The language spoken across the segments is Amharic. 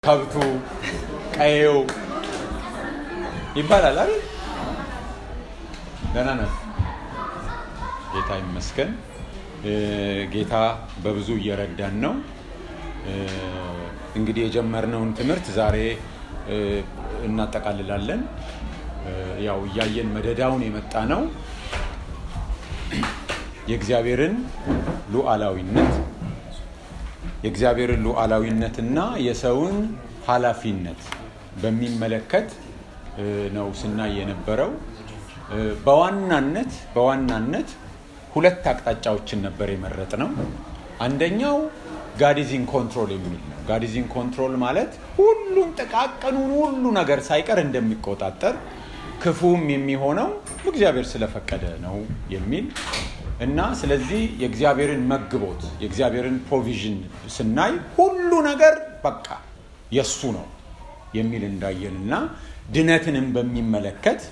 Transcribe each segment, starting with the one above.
ከብቱ፣ ቀዬው ይባላል አይደል? ደህና ነው። ጌታ ይመስገን። ጌታ በብዙ እየረዳን ነው። እንግዲህ የጀመርነውን ትምህርት ዛሬ እናጠቃልላለን። ያው እያየን መደዳውን የመጣ ነው የእግዚአብሔርን ሉዓላዊነት የእግዚአብሔርን ሉዓላዊነትና የሰውን ኃላፊነት በሚመለከት ነው ስናይ የነበረው። በዋናነት በዋናነት ሁለት አቅጣጫዎችን ነበር የመረጥ ነው። አንደኛው ጋዲዚን ኮንትሮል የሚል ነው። ጋዲዚን ኮንትሮል ማለት ሁሉም ጥቃቅኑን ሁሉ ነገር ሳይቀር እንደሚቆጣጠር ክፉም የሚሆነው እግዚአብሔር ስለፈቀደ ነው የሚል እና ስለዚህ የእግዚአብሔርን መግቦት የእግዚአብሔርን ፕሮቪዥን ስናይ ሁሉ ነገር በቃ የሱ ነው የሚል እንዳየን እና ድነትንም በሚመለከት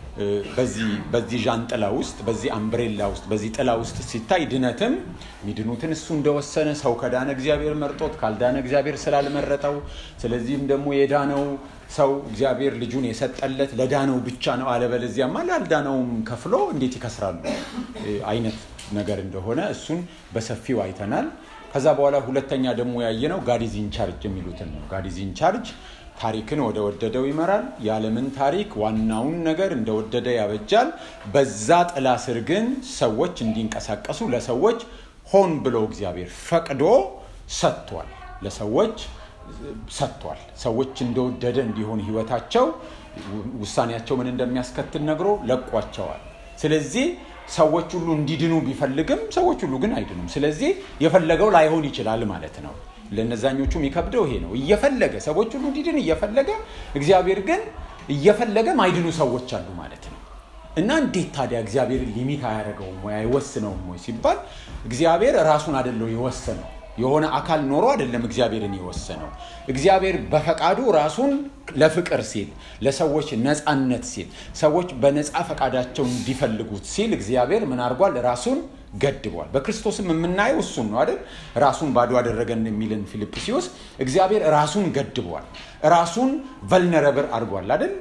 በዚህ ዣንጥላ ውስጥ በዚህ አምብሬላ ውስጥ በዚህ ጥላ ውስጥ ሲታይ ድነትም ሚድኑትን እሱ እንደወሰነ ሰው ከዳነ እግዚአብሔር መርጦት ካልዳነ እግዚአብሔር ስላልመረጠው ስለዚህም ደግሞ የዳነው ሰው እግዚአብሔር ልጁን የሰጠለት ለዳነው ብቻ ነው አለበለዚያማ ላልዳነውም ከፍሎ እንዴት ይከስራሉ አይነት ነገር እንደሆነ እሱን በሰፊው አይተናል ከዛ በኋላ ሁለተኛ ደግሞ ያየነው ጋዲዝ ኢንቻርጅ የሚሉትን ነው ጋዲዝ ኢንቻርጅ ታሪክን ወደ ወደደው ይመራል የዓለምን ታሪክ ዋናውን ነገር እንደወደደ ያበጃል በዛ ጥላ ስር ግን ሰዎች እንዲንቀሳቀሱ ለሰዎች ሆን ብሎ እግዚአብሔር ፈቅዶ ሰጥቷል ለሰዎች ሰጥቷል ሰዎች እንደወደደ እንዲሆን ህይወታቸው ውሳኔያቸው ምን እንደሚያስከትል ነግሮ ለቋቸዋል ስለዚህ ሰዎች ሁሉ እንዲድኑ ቢፈልግም ሰዎች ሁሉ ግን አይድኑም ስለዚህ የፈለገው ላይሆን ይችላል ማለት ነው ለነዛኞቹ የሚከብደው ይሄ ነው እየፈለገ ሰዎች ሁሉ እንዲድን እየፈለገ እግዚአብሔር ግን እየፈለገ ማይድኑ ሰዎች አሉ ማለት ነው እና እንዴት ታዲያ እግዚአብሔር ሊሚት አያደረገውም ወይ አይወስነውም ወይ ሲባል እግዚአብሔር ራሱን አደለው የወሰነው የሆነ አካል ኖሮ አይደለም እግዚአብሔርን የወሰነው እግዚአብሔር በፈቃዱ ራሱን ለፍቅር ሲል ለሰዎች ነፃነት ሲል ሰዎች በነፃ ፈቃዳቸው እንዲፈልጉት ሲል እግዚአብሔር ምን አድርጓል ራሱን ገድቧል በክርስቶስም የምናየው እሱን ነው አይደል ራሱን ባዶ አደረገን የሚልን ፊልጵስዩስ እግዚአብሔር ራሱን ገድቧል ራሱን ቨልነረብር አድርጓል አይደል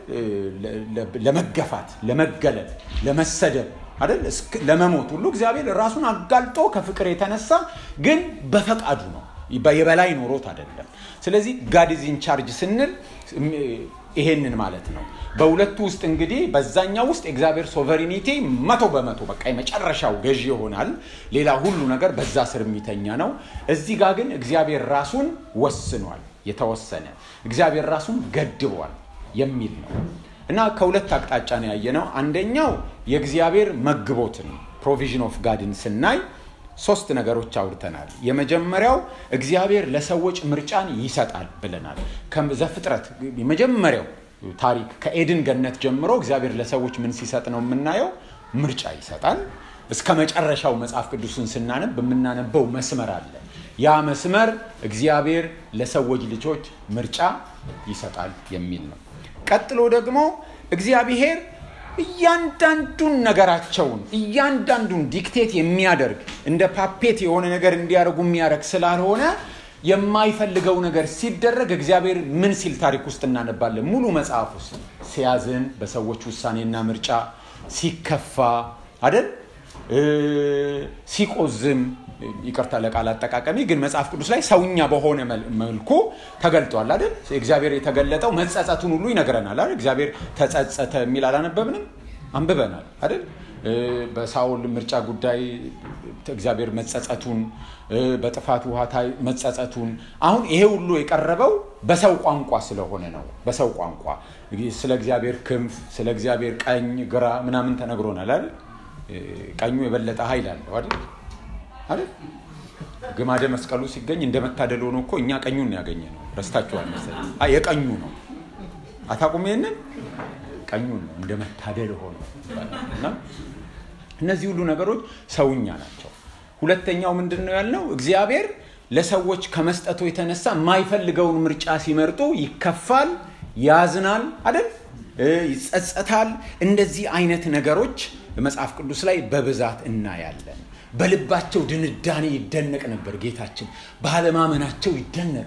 ለመገፋት ለመገለል ለመሰደብ አይደል ለመሞት ሁሉ እግዚአብሔር ራሱን አጋልጦ ከፍቅር የተነሳ ግን በፈቃዱ ነው የበላይ ኖሮት አይደለም ስለዚህ ጋዲዝ ኢንቻርጅ ስንል ይሄንን ማለት ነው በሁለቱ ውስጥ እንግዲህ በዛኛው ውስጥ የእግዚአብሔር ሶቨሪኒቲ መቶ በመቶ በቃ የመጨረሻው ገዢ ይሆናል ሌላ ሁሉ ነገር በዛ ስር የሚተኛ ነው እዚህ ጋር ግን እግዚአብሔር ራሱን ወስኗል የተወሰነ እግዚአብሔር ራሱን ገድቧል የሚል ነው እና ከሁለት አቅጣጫ ነው ያየነው አንደኛው የእግዚአብሔር መግቦትን ፕሮቪዥን ኦፍ ጋድን ስናይ ሶስት ነገሮች አውርተናል የመጀመሪያው እግዚአብሔር ለሰዎች ምርጫን ይሰጣል ብለናል ዘፍጥረት የመጀመሪያው ታሪክ ከኤድን ገነት ጀምሮ እግዚአብሔር ለሰዎች ምን ሲሰጥ ነው የምናየው ምርጫ ይሰጣል እስከ መጨረሻው መጽሐፍ ቅዱስን ስናነብ የምናነበው መስመር አለ ያ መስመር እግዚአብሔር ለሰዎች ልጆች ምርጫ ይሰጣል የሚል ነው ቀጥሎ ደግሞ እግዚአብሔር እያንዳንዱን ነገራቸውን እያንዳንዱን ዲክቴት የሚያደርግ እንደ ፓፔት የሆነ ነገር እንዲያደርጉ የሚያደርግ ስላልሆነ የማይፈልገው ነገር ሲደረግ እግዚአብሔር ምን ሲል ታሪክ ውስጥ እናነባለን ሙሉ መጽሐፍ ውስጥ ሲያዝን በሰዎች ውሳኔና ምርጫ ሲከፋ አደል ሲቆዝም ይቅርታ ለቃል አጠቃቀሚ ግን መጽሐፍ ቅዱስ ላይ ሰውኛ በሆነ መልኩ ተገልጧል አይደል እግዚአብሔር የተገለጠው መጸጸቱን ሁሉ ይነግረናል አይደል እግዚአብሔር ተጸጸተ የሚል አላነበብንም አንብበናል አይደል በሳውል ምርጫ ጉዳይ እግዚአብሔር መጸጸቱን በጥፋት ውሃ መጸጸቱን አሁን ይሄ ሁሉ የቀረበው በሰው ቋንቋ ስለሆነ ነው በሰው ቋንቋ ስለ እግዚአብሔር ክንፍ ስለ እግዚአብሔር ቀኝ ግራ ምናምን ተነግሮናል አይደል ቀኙ የበለጠ ኃይል አለው አይደል አይደል ግማደ መስቀሉ ሲገኝ እንደመታደል ሆኖ እኮ እኛ ቀኙን ያገኘ ነው ረስታችኋል መሰለኝ የቀኙ ነው አታቁም ይህንን ቀኙን ነው እንደ መታደል ሆኖ እና እነዚህ ሁሉ ነገሮች ሰውኛ ናቸው ሁለተኛው ምንድን ነው ያልነው እግዚአብሔር ለሰዎች ከመስጠቱ የተነሳ የማይፈልገውን ምርጫ ሲመርጡ ይከፋል ያዝናል አይደል ይጸጸታል እንደዚህ አይነት ነገሮች መጽሐፍ ቅዱስ ላይ በብዛት እናያለን በልባቸው ድንዳኔ ይደነቅ ነበር ጌታችን ባለማመናቸው ይደነቃል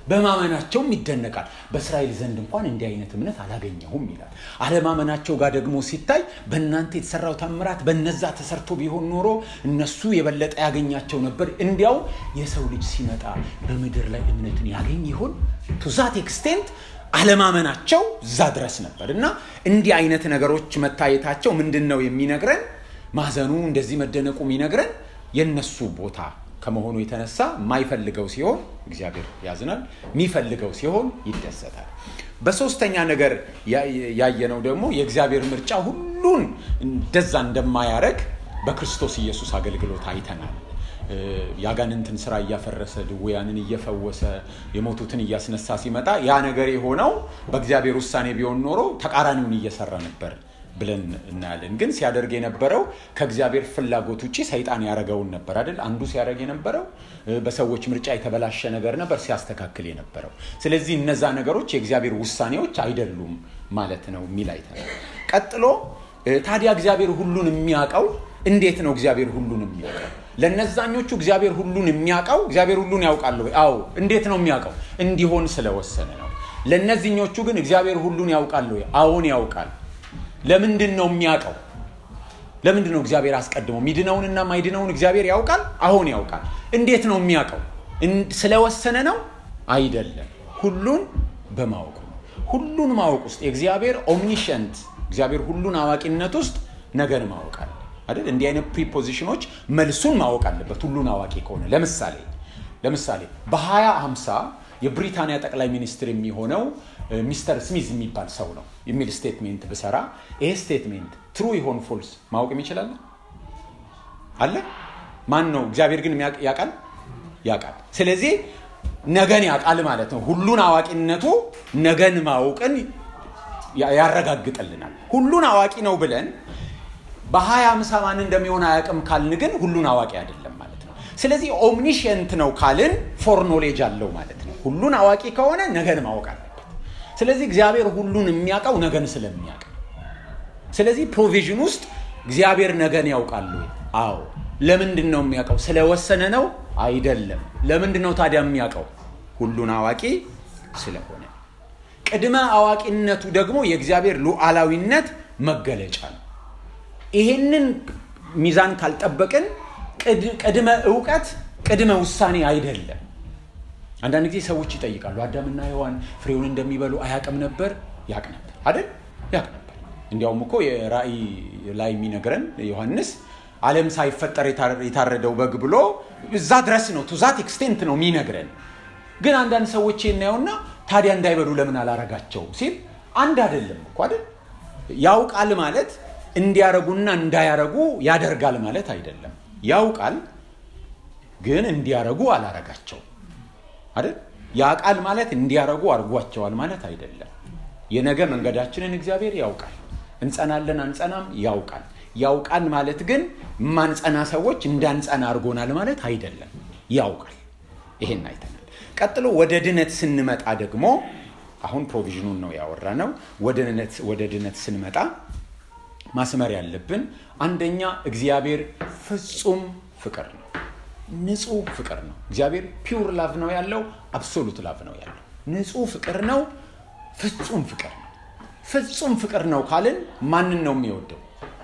በማመናቸውም ይደነቃል። በእስራኤል ዘንድ እንኳን እንዲህ አይነት እምነት አላገኘሁም ይላል። አለማመናቸው ጋር ደግሞ ሲታይ በእናንተ የተሰራው ታምራት በነዛ ተሰርቶ ቢሆን ኖሮ እነሱ የበለጠ ያገኛቸው ነበር። እንዲያው የሰው ልጅ ሲመጣ በምድር ላይ እምነትን ያገኝ ይሆን? ቱዛት ኤክስቴንት አለማመናቸው እዛ ድረስ ነበር እና እንዲህ አይነት ነገሮች መታየታቸው ምንድን ነው የሚነግረን? ማዘኑ እንደዚህ መደነቁ የሚነግረን የነሱ ቦታ ከመሆኑ የተነሳ የማይፈልገው ሲሆን እግዚአብሔር ያዝናል፣ የሚፈልገው ሲሆን ይደሰታል። በሶስተኛ ነገር ያየነው ደግሞ የእግዚአብሔር ምርጫ ሁሉን እንደዛ እንደማያረግ በክርስቶስ ኢየሱስ አገልግሎት አይተናል። የአጋንንትን ስራ እያፈረሰ ድውያንን እየፈወሰ የሞቱትን እያስነሳ ሲመጣ ያ ነገር የሆነው በእግዚአብሔር ውሳኔ ቢሆን ኖሮ ተቃራኒውን እየሰራ ነበር ብለን እናያለን። ግን ሲያደርግ የነበረው ከእግዚአብሔር ፍላጎት ውጭ ሰይጣን ያደረገውን ነበር አይደል? አንዱ ሲያደርግ የነበረው በሰዎች ምርጫ የተበላሸ ነገር ነበር ሲያስተካክል የነበረው። ስለዚህ እነዛ ነገሮች የእግዚአብሔር ውሳኔዎች አይደሉም ማለት ነው የሚል አይተናል። ቀጥሎ ታዲያ እግዚአብሔር ሁሉን የሚያውቀው እንዴት ነው? እግዚአብሔር ሁሉን የሚያውቀው ለነዛኞቹ እግዚአብሔር ሁሉን የሚያውቀው እግዚአብሔር ሁሉን ያውቃል ወይ? አዎ። እንዴት ነው የሚያውቀው? እንዲሆን ስለወሰነ ነው። ለእነዚህኞቹ ግን እግዚአብሔር ሁሉን ያውቃል ወይ? አዎን ያውቃል። ለምንድን ነው የሚያውቀው? ለምንድን ነው እግዚአብሔር አስቀድሞ ሚድነውንና ማይድነውን እግዚአብሔር ያውቃል? አሁን ያውቃል። እንዴት ነው የሚያውቀው? ስለወሰነ ነው? አይደለም። ሁሉን በማወቁ ነው። ሁሉን ማወቅ ውስጥ የእግዚአብሔር ኦምኒሸንት እግዚአብሔር ሁሉን አዋቂነት ውስጥ ነገን ማወቅ አለ አይደል? እንዲህ አይነት ፕሪፖዚሽኖች መልሱን ማወቅ አለበት ሁሉን አዋቂ ከሆነ። ለምሳሌ ለምሳሌ በ2050 የብሪታንያ ጠቅላይ ሚኒስትር የሚሆነው ሚስተር ስሚዝ የሚባል ሰው ነው የሚል ስቴትሜንት ብሰራ ይሄ ስቴትሜንት ትሩ ይሆን ፎልስ ማወቅ የሚችላለ አለ ማን ነው? እግዚአብሔር ግን ያውቃል ያውቃል። ስለዚህ ነገን ያውቃል ማለት ነው። ሁሉን አዋቂነቱ ነገን ማወቅን ያረጋግጥልናል። ሁሉን አዋቂ ነው ብለን በሀያ አምሳ ማን እንደሚሆን አያውቅም ካልን ግን ሁሉን አዋቂ አይደለም ማለት ነው። ስለዚህ ኦምኒሽንት ነው ካልን ፎር ኖሌጅ አለው ማለት ነው። ሁሉን አዋቂ ከሆነ ነገን ማወቅ አለበት። ስለዚህ እግዚአብሔር ሁሉን የሚያውቀው ነገን ስለሚያውቅ፣ ስለዚህ ፕሮቪዥን ውስጥ እግዚአብሔር ነገን ያውቃሉ። አዎ። ለምንድን ነው የሚያውቀው? ስለወሰነ ነው አይደለም። ለምንድን ነው ታዲያ የሚያውቀው? ሁሉን አዋቂ ስለሆነ። ቅድመ አዋቂነቱ ደግሞ የእግዚአብሔር ሉዓላዊነት መገለጫ ነው። ይሄንን ሚዛን ካልጠበቅን ቅድመ እውቀት ቅድመ ውሳኔ አይደለም። አንዳንድ ጊዜ ሰዎች ይጠይቃሉ፣ አዳምና ሔዋን ፍሬውን እንደሚበሉ አያቅም ነበር? ያቅ ነበር አይደል? ያቅ ነበር። እንዲያውም እኮ የራእይ ላይ የሚነግረን ዮሐንስ ዓለም ሳይፈጠር የታረደው በግ ብሎ እዛ ድረስ ነው ቱዛት ኤክስቴንት ነው የሚነግረን። ግን አንዳንድ ሰዎች የናየውና ታዲያ እንዳይበሉ ለምን አላረጋቸው ሲል አንድ አይደለም እኮ አይደል? ያውቃል ማለት እንዲያረጉና እንዳያረጉ ያደርጋል ማለት አይደለም። ያውቃል ግን እንዲያረጉ አላረጋቸው አይደል? ያውቃል ማለት እንዲያረጉ አድርጓቸዋል ማለት አይደለም። የነገ መንገዳችንን እግዚአብሔር ያውቃል። እንጸናለን አንጸናም ያውቃል። ያውቃል ማለት ግን ማንጸና ሰዎች እንዳንጸና አድርጎናል ማለት አይደለም። ያውቃል። ይሄን አይተናል። ቀጥሎ ወደ ድነት ስንመጣ ደግሞ አሁን ፕሮቪዥኑን ነው ያወራ ነው። ወደ ድነት ስንመጣ ማስመር ያለብን አንደኛ እግዚአብሔር ፍጹም ፍቅር ነው። ንጹህ ፍቅር ነው። እግዚአብሔር ፒውር ላቭ ነው ያለው፣ አብሶሉት ላቭ ነው ያለው። ንጹህ ፍቅር ነው፣ ፍጹም ፍቅር ነው። ፍጹም ፍቅር ነው ካልን ማንን ነው የሚወደው?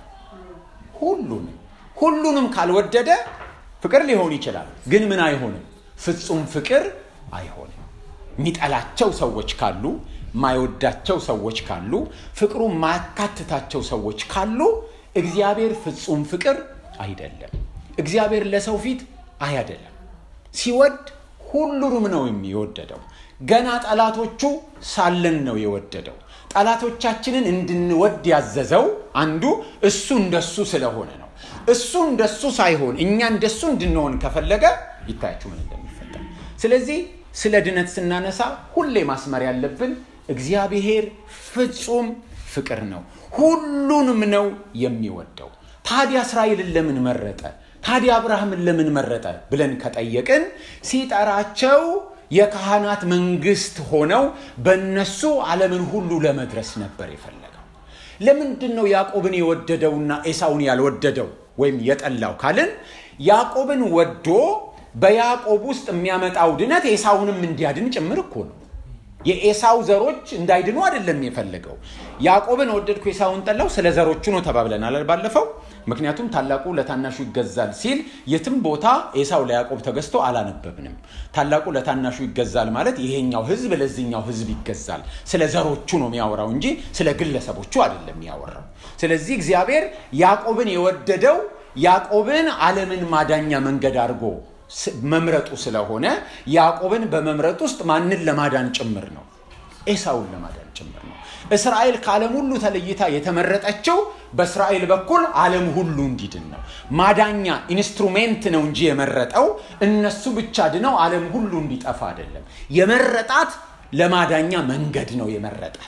ሁሉንም። ሁሉንም ካልወደደ ፍቅር ሊሆን ይችላል፣ ግን ምን አይሆንም? ፍጹም ፍቅር አይሆንም። የሚጠላቸው ሰዎች ካሉ ማይወዳቸው ሰዎች ካሉ ፍቅሩ ማያካትታቸው ሰዎች ካሉ እግዚአብሔር ፍጹም ፍቅር አይደለም። እግዚአብሔር ለሰው ፊት አያደለም። ሲወድ ሁሉንም ነው የሚወደደው። ገና ጠላቶቹ ሳለን ነው የወደደው። ጠላቶቻችንን እንድንወድ ያዘዘው አንዱ እሱ እንደሱ ስለሆነ ነው። እሱ እንደሱ ሳይሆን እኛ እንደሱ እንድንሆን ከፈለገ ይታያችሁ ምን እንደሚፈጠር። ስለዚህ ስለ ድነት ስናነሳ ሁሌ ማስመር ያለብን እግዚአብሔር ፍጹም ፍቅር ነው፣ ሁሉንም ነው የሚወደው። ታዲያ እስራኤልን ለምን መረጠ? ታዲያ አብርሃምን ለምን መረጠ ብለን ከጠየቅን ሲጠራቸው የካህናት መንግስት ሆነው በእነሱ ዓለምን ሁሉ ለመድረስ ነበር የፈለገው። ለምንድን ነው ያዕቆብን የወደደውና ኤሳውን ያልወደደው ወይም የጠላው ካልን ያዕቆብን ወዶ በያዕቆብ ውስጥ የሚያመጣው ድነት ኤሳውንም እንዲያድን ጭምር እኮ ነው። የኤሳው ዘሮች እንዳይድኑ አይደለም የፈለገው። ያዕቆብን ወደድኩ ኤሳውን ጠላው፣ ስለ ዘሮቹ ነው ተባብለናል ባለፈው። ምክንያቱም ታላቁ ለታናሹ ይገዛል ሲል የትም ቦታ ኤሳው ለያዕቆብ ተገዝቶ አላነበብንም። ታላቁ ለታናሹ ይገዛል ማለት ይሄኛው ህዝብ ለዚህኛው ህዝብ ይገዛል፣ ስለ ዘሮቹ ነው የሚያወራው እንጂ ስለ ግለሰቦቹ አይደለም የሚያወራው። ስለዚህ እግዚአብሔር ያዕቆብን የወደደው ያዕቆብን ዓለምን ማዳኛ መንገድ አድርጎ መምረጡ ስለሆነ ያዕቆብን በመምረጥ ውስጥ ማንን ለማዳን ጭምር ነው? ኤሳውን ለማዳን ጭምር ነው። እስራኤል ከዓለም ሁሉ ተለይታ የተመረጠችው በእስራኤል በኩል ዓለም ሁሉ እንዲድን ነው። ማዳኛ ኢንስትሩሜንት ነው እንጂ የመረጠው እነሱ ብቻ ድነው ዓለም ሁሉ እንዲጠፋ አይደለም። የመረጣት ለማዳኛ መንገድ ነው የመረጣት።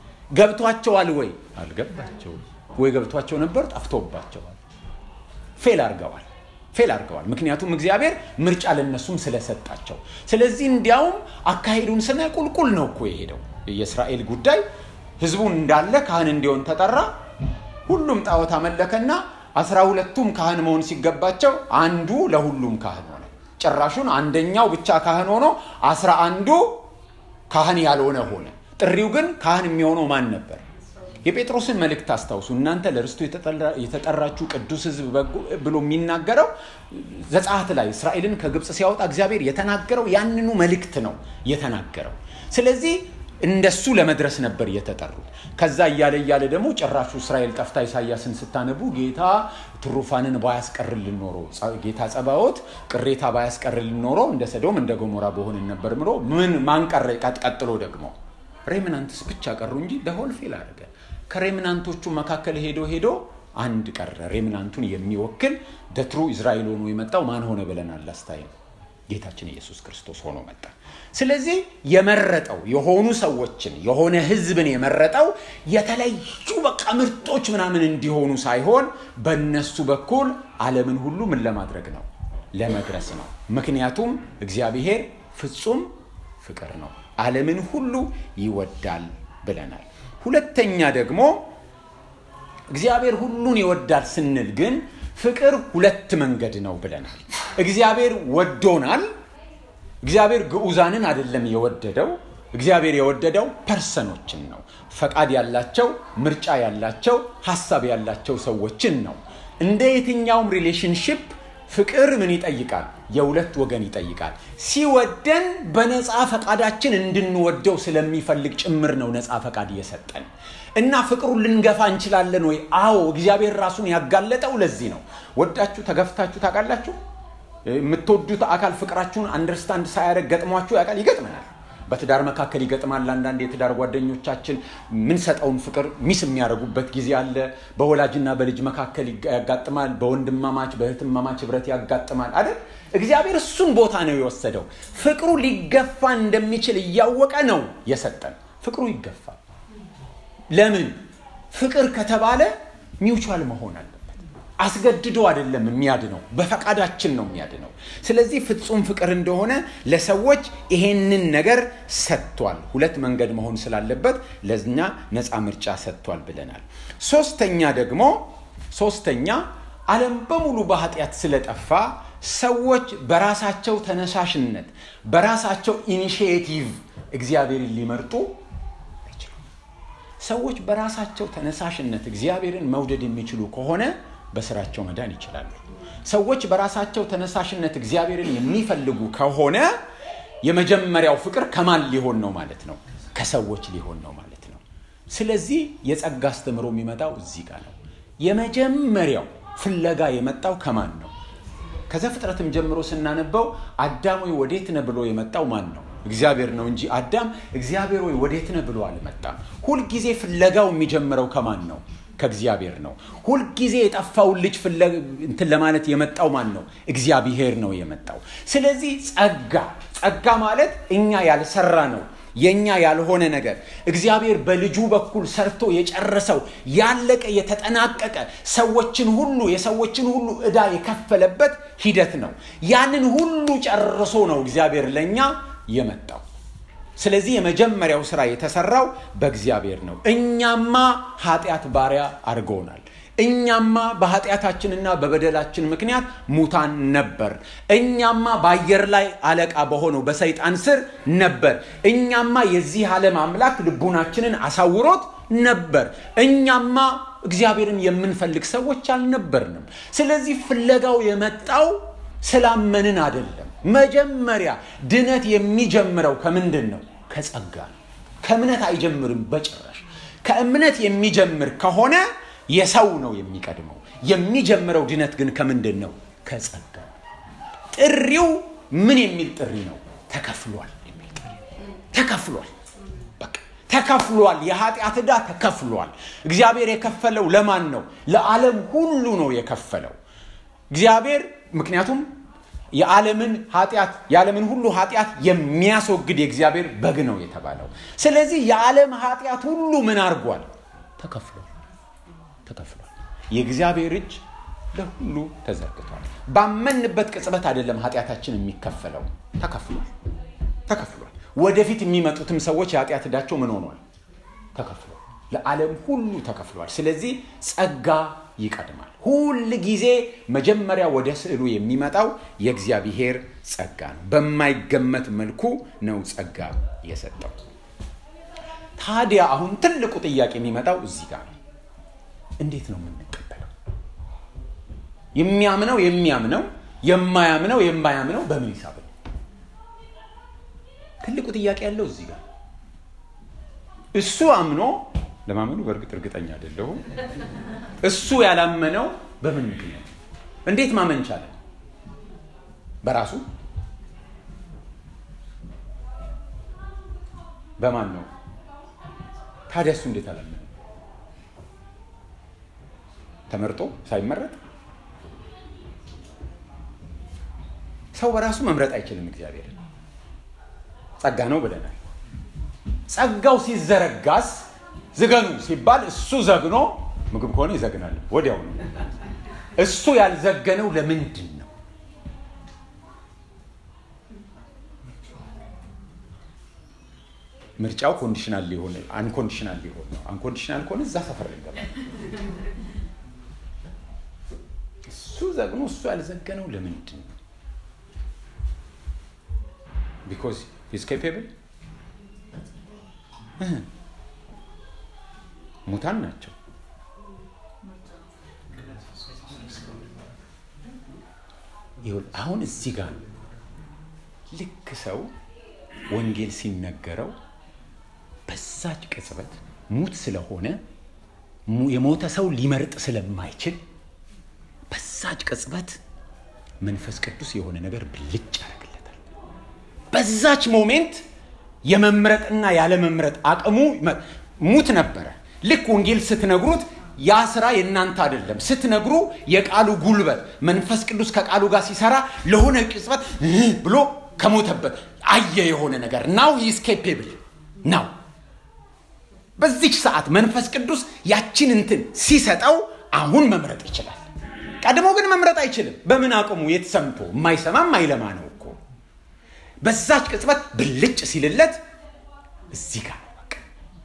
ገብቷቸዋል ወይ? አልገባቸውም። ወይ ገብቷቸው ነበር፣ ጠፍቶባቸዋል። ፌል አድርገዋል ፌል አድርገዋል። ምክንያቱም እግዚአብሔር ምርጫ ለነሱም ስለሰጣቸው። ስለዚህ እንዲያውም አካሄዱን ስነ ቁልቁል ነው እኮ የሄደው የእስራኤል ጉዳይ። ህዝቡን እንዳለ ካህን እንዲሆን ተጠራ። ሁሉም ጣዖት አመለከና አስራ ሁለቱም ካህን መሆን ሲገባቸው አንዱ ለሁሉም ካህን ሆነ። ጭራሹን አንደኛው ብቻ ካህን ሆኖ አስራ አንዱ ካህን ያልሆነ ሆነ። ጥሪው ግን ካህን የሚሆነው ማን ነበር? የጴጥሮስን መልእክት አስታውሱ። እናንተ ለርስቱ የተጠራችሁ ቅዱስ ህዝብ ብሎ የሚናገረው ዘጸአት ላይ እስራኤልን ከግብፅ ሲያወጣ እግዚአብሔር የተናገረው ያንኑ መልእክት ነው የተናገረው። ስለዚህ እንደሱ ለመድረስ ነበር የተጠሩት። ከዛ እያለ እያለ ደግሞ ጭራሹ እስራኤል ጠፍታ ኢሳያስን ስታነቡ ጌታ ትሩፋንን ባያስቀርልን ኖሮ ጌታ ጸባዖት ቅሬታ ባያስቀርልን ኖሮ እንደ ሰዶም እንደ ገሞራ በሆንን ነበር ምሎ ምን ማንቀረ ቀጥሎ ደግሞ ሬምናንትስ ብቻ ቀሩ እንጂ ደሆል ፌል አደረገ። ከሬምናንቶቹ መካከል ሄዶ ሄዶ አንድ ቀረ። ሬምናንቱን የሚወክል ደትሩ እስራኤል ሆኖ የመጣው ማን ሆነ ብለናል አስታይም ጌታችን ኢየሱስ ክርስቶስ ሆኖ መጣ። ስለዚህ የመረጠው የሆኑ ሰዎችን የሆነ ህዝብን የመረጠው የተለዩ በቃ ምርጦች ምናምን እንዲሆኑ ሳይሆን በእነሱ በኩል ዓለምን ሁሉ ምን ለማድረግ ነው? ለመድረስ ነው። ምክንያቱም እግዚአብሔር ፍጹም ፍቅር ነው፣ ዓለምን ሁሉ ይወዳል ብለናል። ሁለተኛ ደግሞ እግዚአብሔር ሁሉን ይወዳል ስንል ግን ፍቅር ሁለት መንገድ ነው ብለናል። እግዚአብሔር ወዶናል። እግዚአብሔር ግዑዛንን አይደለም የወደደው። እግዚአብሔር የወደደው ፐርሰኖችን ነው። ፈቃድ ያላቸው፣ ምርጫ ያላቸው፣ ሀሳብ ያላቸው ሰዎችን ነው። እንደ የትኛውም ሪሌሽንሽፕ ፍቅር ምን ይጠይቃል? የሁለት ወገን ይጠይቃል። ሲወደን በነፃ ፈቃዳችን እንድንወደው ስለሚፈልግ ጭምር ነው ነፃ ፈቃድ እየሰጠን እና ፍቅሩን ልንገፋ እንችላለን ወይ? አዎ፣ እግዚአብሔር ራሱን ያጋለጠው ለዚህ ነው። ወዳችሁ ተገፍታችሁ ታውቃላችሁ? የምትወዱት አካል ፍቅራችሁን አንደርስታንድ ሳያደርግ ገጥሟችሁ ያውቃል? ይገጥመናል። በትዳር መካከል ይገጥማል። አንዳንድ የትዳር ጓደኞቻችን የምንሰጠውን ፍቅር ሚስ የሚያደርጉበት ጊዜ አለ። በወላጅና በልጅ መካከል ያጋጥማል። በወንድማማች በእህትማማች ህብረት ያጋጥማል አይደል? እግዚአብሔር እሱን ቦታ ነው የወሰደው። ፍቅሩ ሊገፋ እንደሚችል እያወቀ ነው የሰጠን። ፍቅሩ ይገፋል። ለምን? ፍቅር ከተባለ ሚውቹዋል መሆን አለበት። አስገድዶ አይደለም የሚያድነው፣ በፈቃዳችን ነው የሚያድነው። ስለዚህ ፍጹም ፍቅር እንደሆነ ለሰዎች ይሄንን ነገር ሰጥቷል። ሁለት መንገድ መሆን ስላለበት ለእኛ ነፃ ምርጫ ሰጥቷል ብለናል። ሶስተኛ ደግሞ ሶስተኛ ዓለም በሙሉ በኃጢአት ስለጠፋ ሰዎች በራሳቸው ተነሳሽነት በራሳቸው ኢኒሽቲቭ እግዚአብሔርን ሊመርጡ አይችሉም። ሰዎች በራሳቸው ተነሳሽነት እግዚአብሔርን መውደድ የሚችሉ ከሆነ በስራቸው መዳን ይችላሉ። ሰዎች በራሳቸው ተነሳሽነት እግዚአብሔርን የሚፈልጉ ከሆነ የመጀመሪያው ፍቅር ከማን ሊሆን ነው ማለት ነው? ከሰዎች ሊሆን ነው ማለት ነው። ስለዚህ የጸጋ አስተምሮ የሚመጣው እዚህ ጋር ነው። የመጀመሪያው ፍለጋ የመጣው ከማን ነው? ከዘፍጥረትም ጀምሮ ስናነበው አዳም ወይ ወዴት ነህ ብሎ የመጣው ማን ነው? እግዚአብሔር ነው እንጂ አዳም እግዚአብሔር ወይ ወዴት ነህ ብሎ አልመጣም። ሁልጊዜ ፍለጋው የሚጀምረው ከማን ነው? ከእግዚአብሔር ነው። ሁልጊዜ የጠፋውን ልጅ እንትን ለማለት የመጣው ማን ነው? እግዚአብሔር ነው የመጣው። ስለዚህ ጸጋ ጸጋ ማለት እኛ ያልሰራ ነው የኛ ያልሆነ ነገር እግዚአብሔር በልጁ በኩል ሰርቶ የጨረሰው ያለቀ የተጠናቀቀ ሰዎችን ሁሉ የሰዎችን ሁሉ ዕዳ የከፈለበት ሂደት ነው። ያንን ሁሉ ጨርሶ ነው እግዚአብሔር ለእኛ የመጣው። ስለዚህ የመጀመሪያው ስራ የተሰራው በእግዚአብሔር ነው። እኛማ ኃጢአት ባሪያ አድርጎናል። እኛማ በኃጢአታችንና በበደላችን ምክንያት ሙታን ነበር። እኛማ በአየር ላይ አለቃ በሆነው በሰይጣን ስር ነበር። እኛማ የዚህ ዓለም አምላክ ልቡናችንን አሳውሮት ነበር። እኛማ እግዚአብሔርን የምንፈልግ ሰዎች አልነበርንም። ስለዚህ ፍለጋው የመጣው ስላመንን አይደለም። መጀመሪያ ድነት የሚጀምረው ከምንድን ነው? ከጸጋ ነው። ከእምነት አይጀምርም በጭራሽ። ከእምነት የሚጀምር ከሆነ የሰው ነው የሚቀድመው። የሚጀምረው ድነት ግን ከምንድን ነው? ከጸጋ። ጥሪው ምን የሚል ጥሪ ነው? ተከፍሏል የሚል ጥሪ። ተከፍሏል፣ በቃ ተከፍሏል። የኃጢአት ዕዳ ተከፍሏል። እግዚአብሔር የከፈለው ለማን ነው? ለዓለም ሁሉ ነው የከፈለው እግዚአብሔር ምክንያቱም የዓለምን ኃጢአት የዓለምን ሁሉ ኃጢአት የሚያስወግድ የእግዚአብሔር በግ ነው የተባለው። ስለዚህ የዓለም ኃጢአት ሁሉ ምን አድርጓል? ተከፍሏል ተከፍሏል። የእግዚአብሔር እጅ ለሁሉ ተዘርግቷል። ባመንበት ቅጽበት አይደለም ኃጢአታችን የሚከፈለው፣ ተከፍሏል ተከፍሏል። ወደፊት የሚመጡትም ሰዎች የኃጢአት ዕዳቸው ምን ሆኗል? ተከፍሏል። ለዓለም ሁሉ ተከፍሏል። ስለዚህ ጸጋ ይቀድማል። ሁል ጊዜ መጀመሪያ ወደ ስዕሉ የሚመጣው የእግዚአብሔር ጸጋ ነው። በማይገመት መልኩ ነው ጸጋ የሰጠው። ታዲያ አሁን ትልቁ ጥያቄ የሚመጣው እዚህ ጋር ነው። እንዴት ነው የምንቀበለው? የሚያምነው የሚያምነው የማያምነው የማያምነው በምን ሂሳብ ነው? ትልቁ ጥያቄ ያለው እዚህ ጋር እሱ አምኖ ለማመኑ በእርግጥ እርግጠኛ አይደለሁም። እሱ ያላመነው በምን ምክንያት? እንዴት ማመን ቻለ? በራሱ በማን ነው ታዲያ? እሱ እንዴት አላመነ? ተመርጦ ሳይመረጥ ሰው በራሱ መምረጥ አይችልም። እግዚአብሔር ጸጋ ነው ብለናል። ጸጋው ሲዘረጋስ ዝገኑ ሲባል እሱ ዘግኖ ምግብ ከሆነ ይዘግናል ወዲያው ነው። እሱ ያልዘገነው ለምንድን ነው? ምርጫው ኮንዲሽናል ሊሆን አንኮንዲሽናል ሊሆን ነው። አንኮንዲሽናል ከሆነ እዛ ሰፈር ይገባል። እሱ ዘግኖ እሱ ያልዘገነው ለምንድን ነው? ቢኮዝ ሂዝ ኬፔብል ሙታን ናቸው። አሁን እዚህ ጋር ልክ ሰው ወንጌል ሲነገረው በዛች ቅጽበት ሙት ስለሆነ የሞተ ሰው ሊመርጥ ስለማይችል በዛች ቅጽበት መንፈስ ቅዱስ የሆነ ነገር ብልጭ ያደርግለታል። በዛች ሞሜንት የመምረጥና ያለመምረጥ አቅሙ ሙት ነበረ። ልክ ወንጌል ስትነግሩት ያ ስራ የእናንተ አይደለም ስትነግሩ የቃሉ ጉልበት መንፈስ ቅዱስ ከቃሉ ጋር ሲሰራ ለሆነ ቅጽበት ብሎ ከሞተበት አየ የሆነ ነገር ናው ሂስ ኬፔብል ናው በዚች ሰዓት መንፈስ ቅዱስ ያችን እንትን ሲሰጠው አሁን መምረጥ ይችላል። ቀድሞ ግን መምረጥ አይችልም። በምን አቅሙ የተሰምቶ የማይሰማ የማይለማ ነው እኮ በዛች ቅጽበት ብልጭ ሲልለት እዚህ ጋር ነው በቃ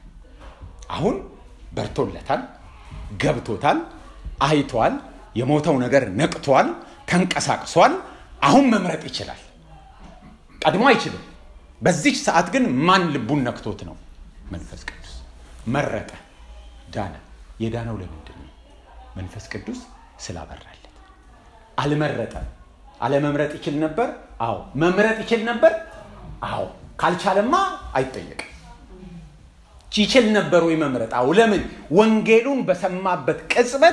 አሁን በርቶለታል፣ ገብቶታል፣ አይቷል፣ የሞተው ነገር ነቅቷል፣ ተንቀሳቅሷል። አሁን መምረጥ ይችላል። ቀድሞ አይችልም። በዚች ሰዓት ግን ማን ልቡን ነክቶት ነው? መንፈስ ቅዱስ መረጠ፣ ዳነ። የዳነው ለምንድን ነው? መንፈስ ቅዱስ ስላበራለት። አልመረጠም። አለመምረጥ ይችል ነበር? አዎ። መምረጥ ይችል ነበር? አዎ። ካልቻለማ አይጠየቅም። ይችል ነበር ወይ መምረጥ? አዎ። ለምን? ወንጌሉን በሰማበት ቅጽበት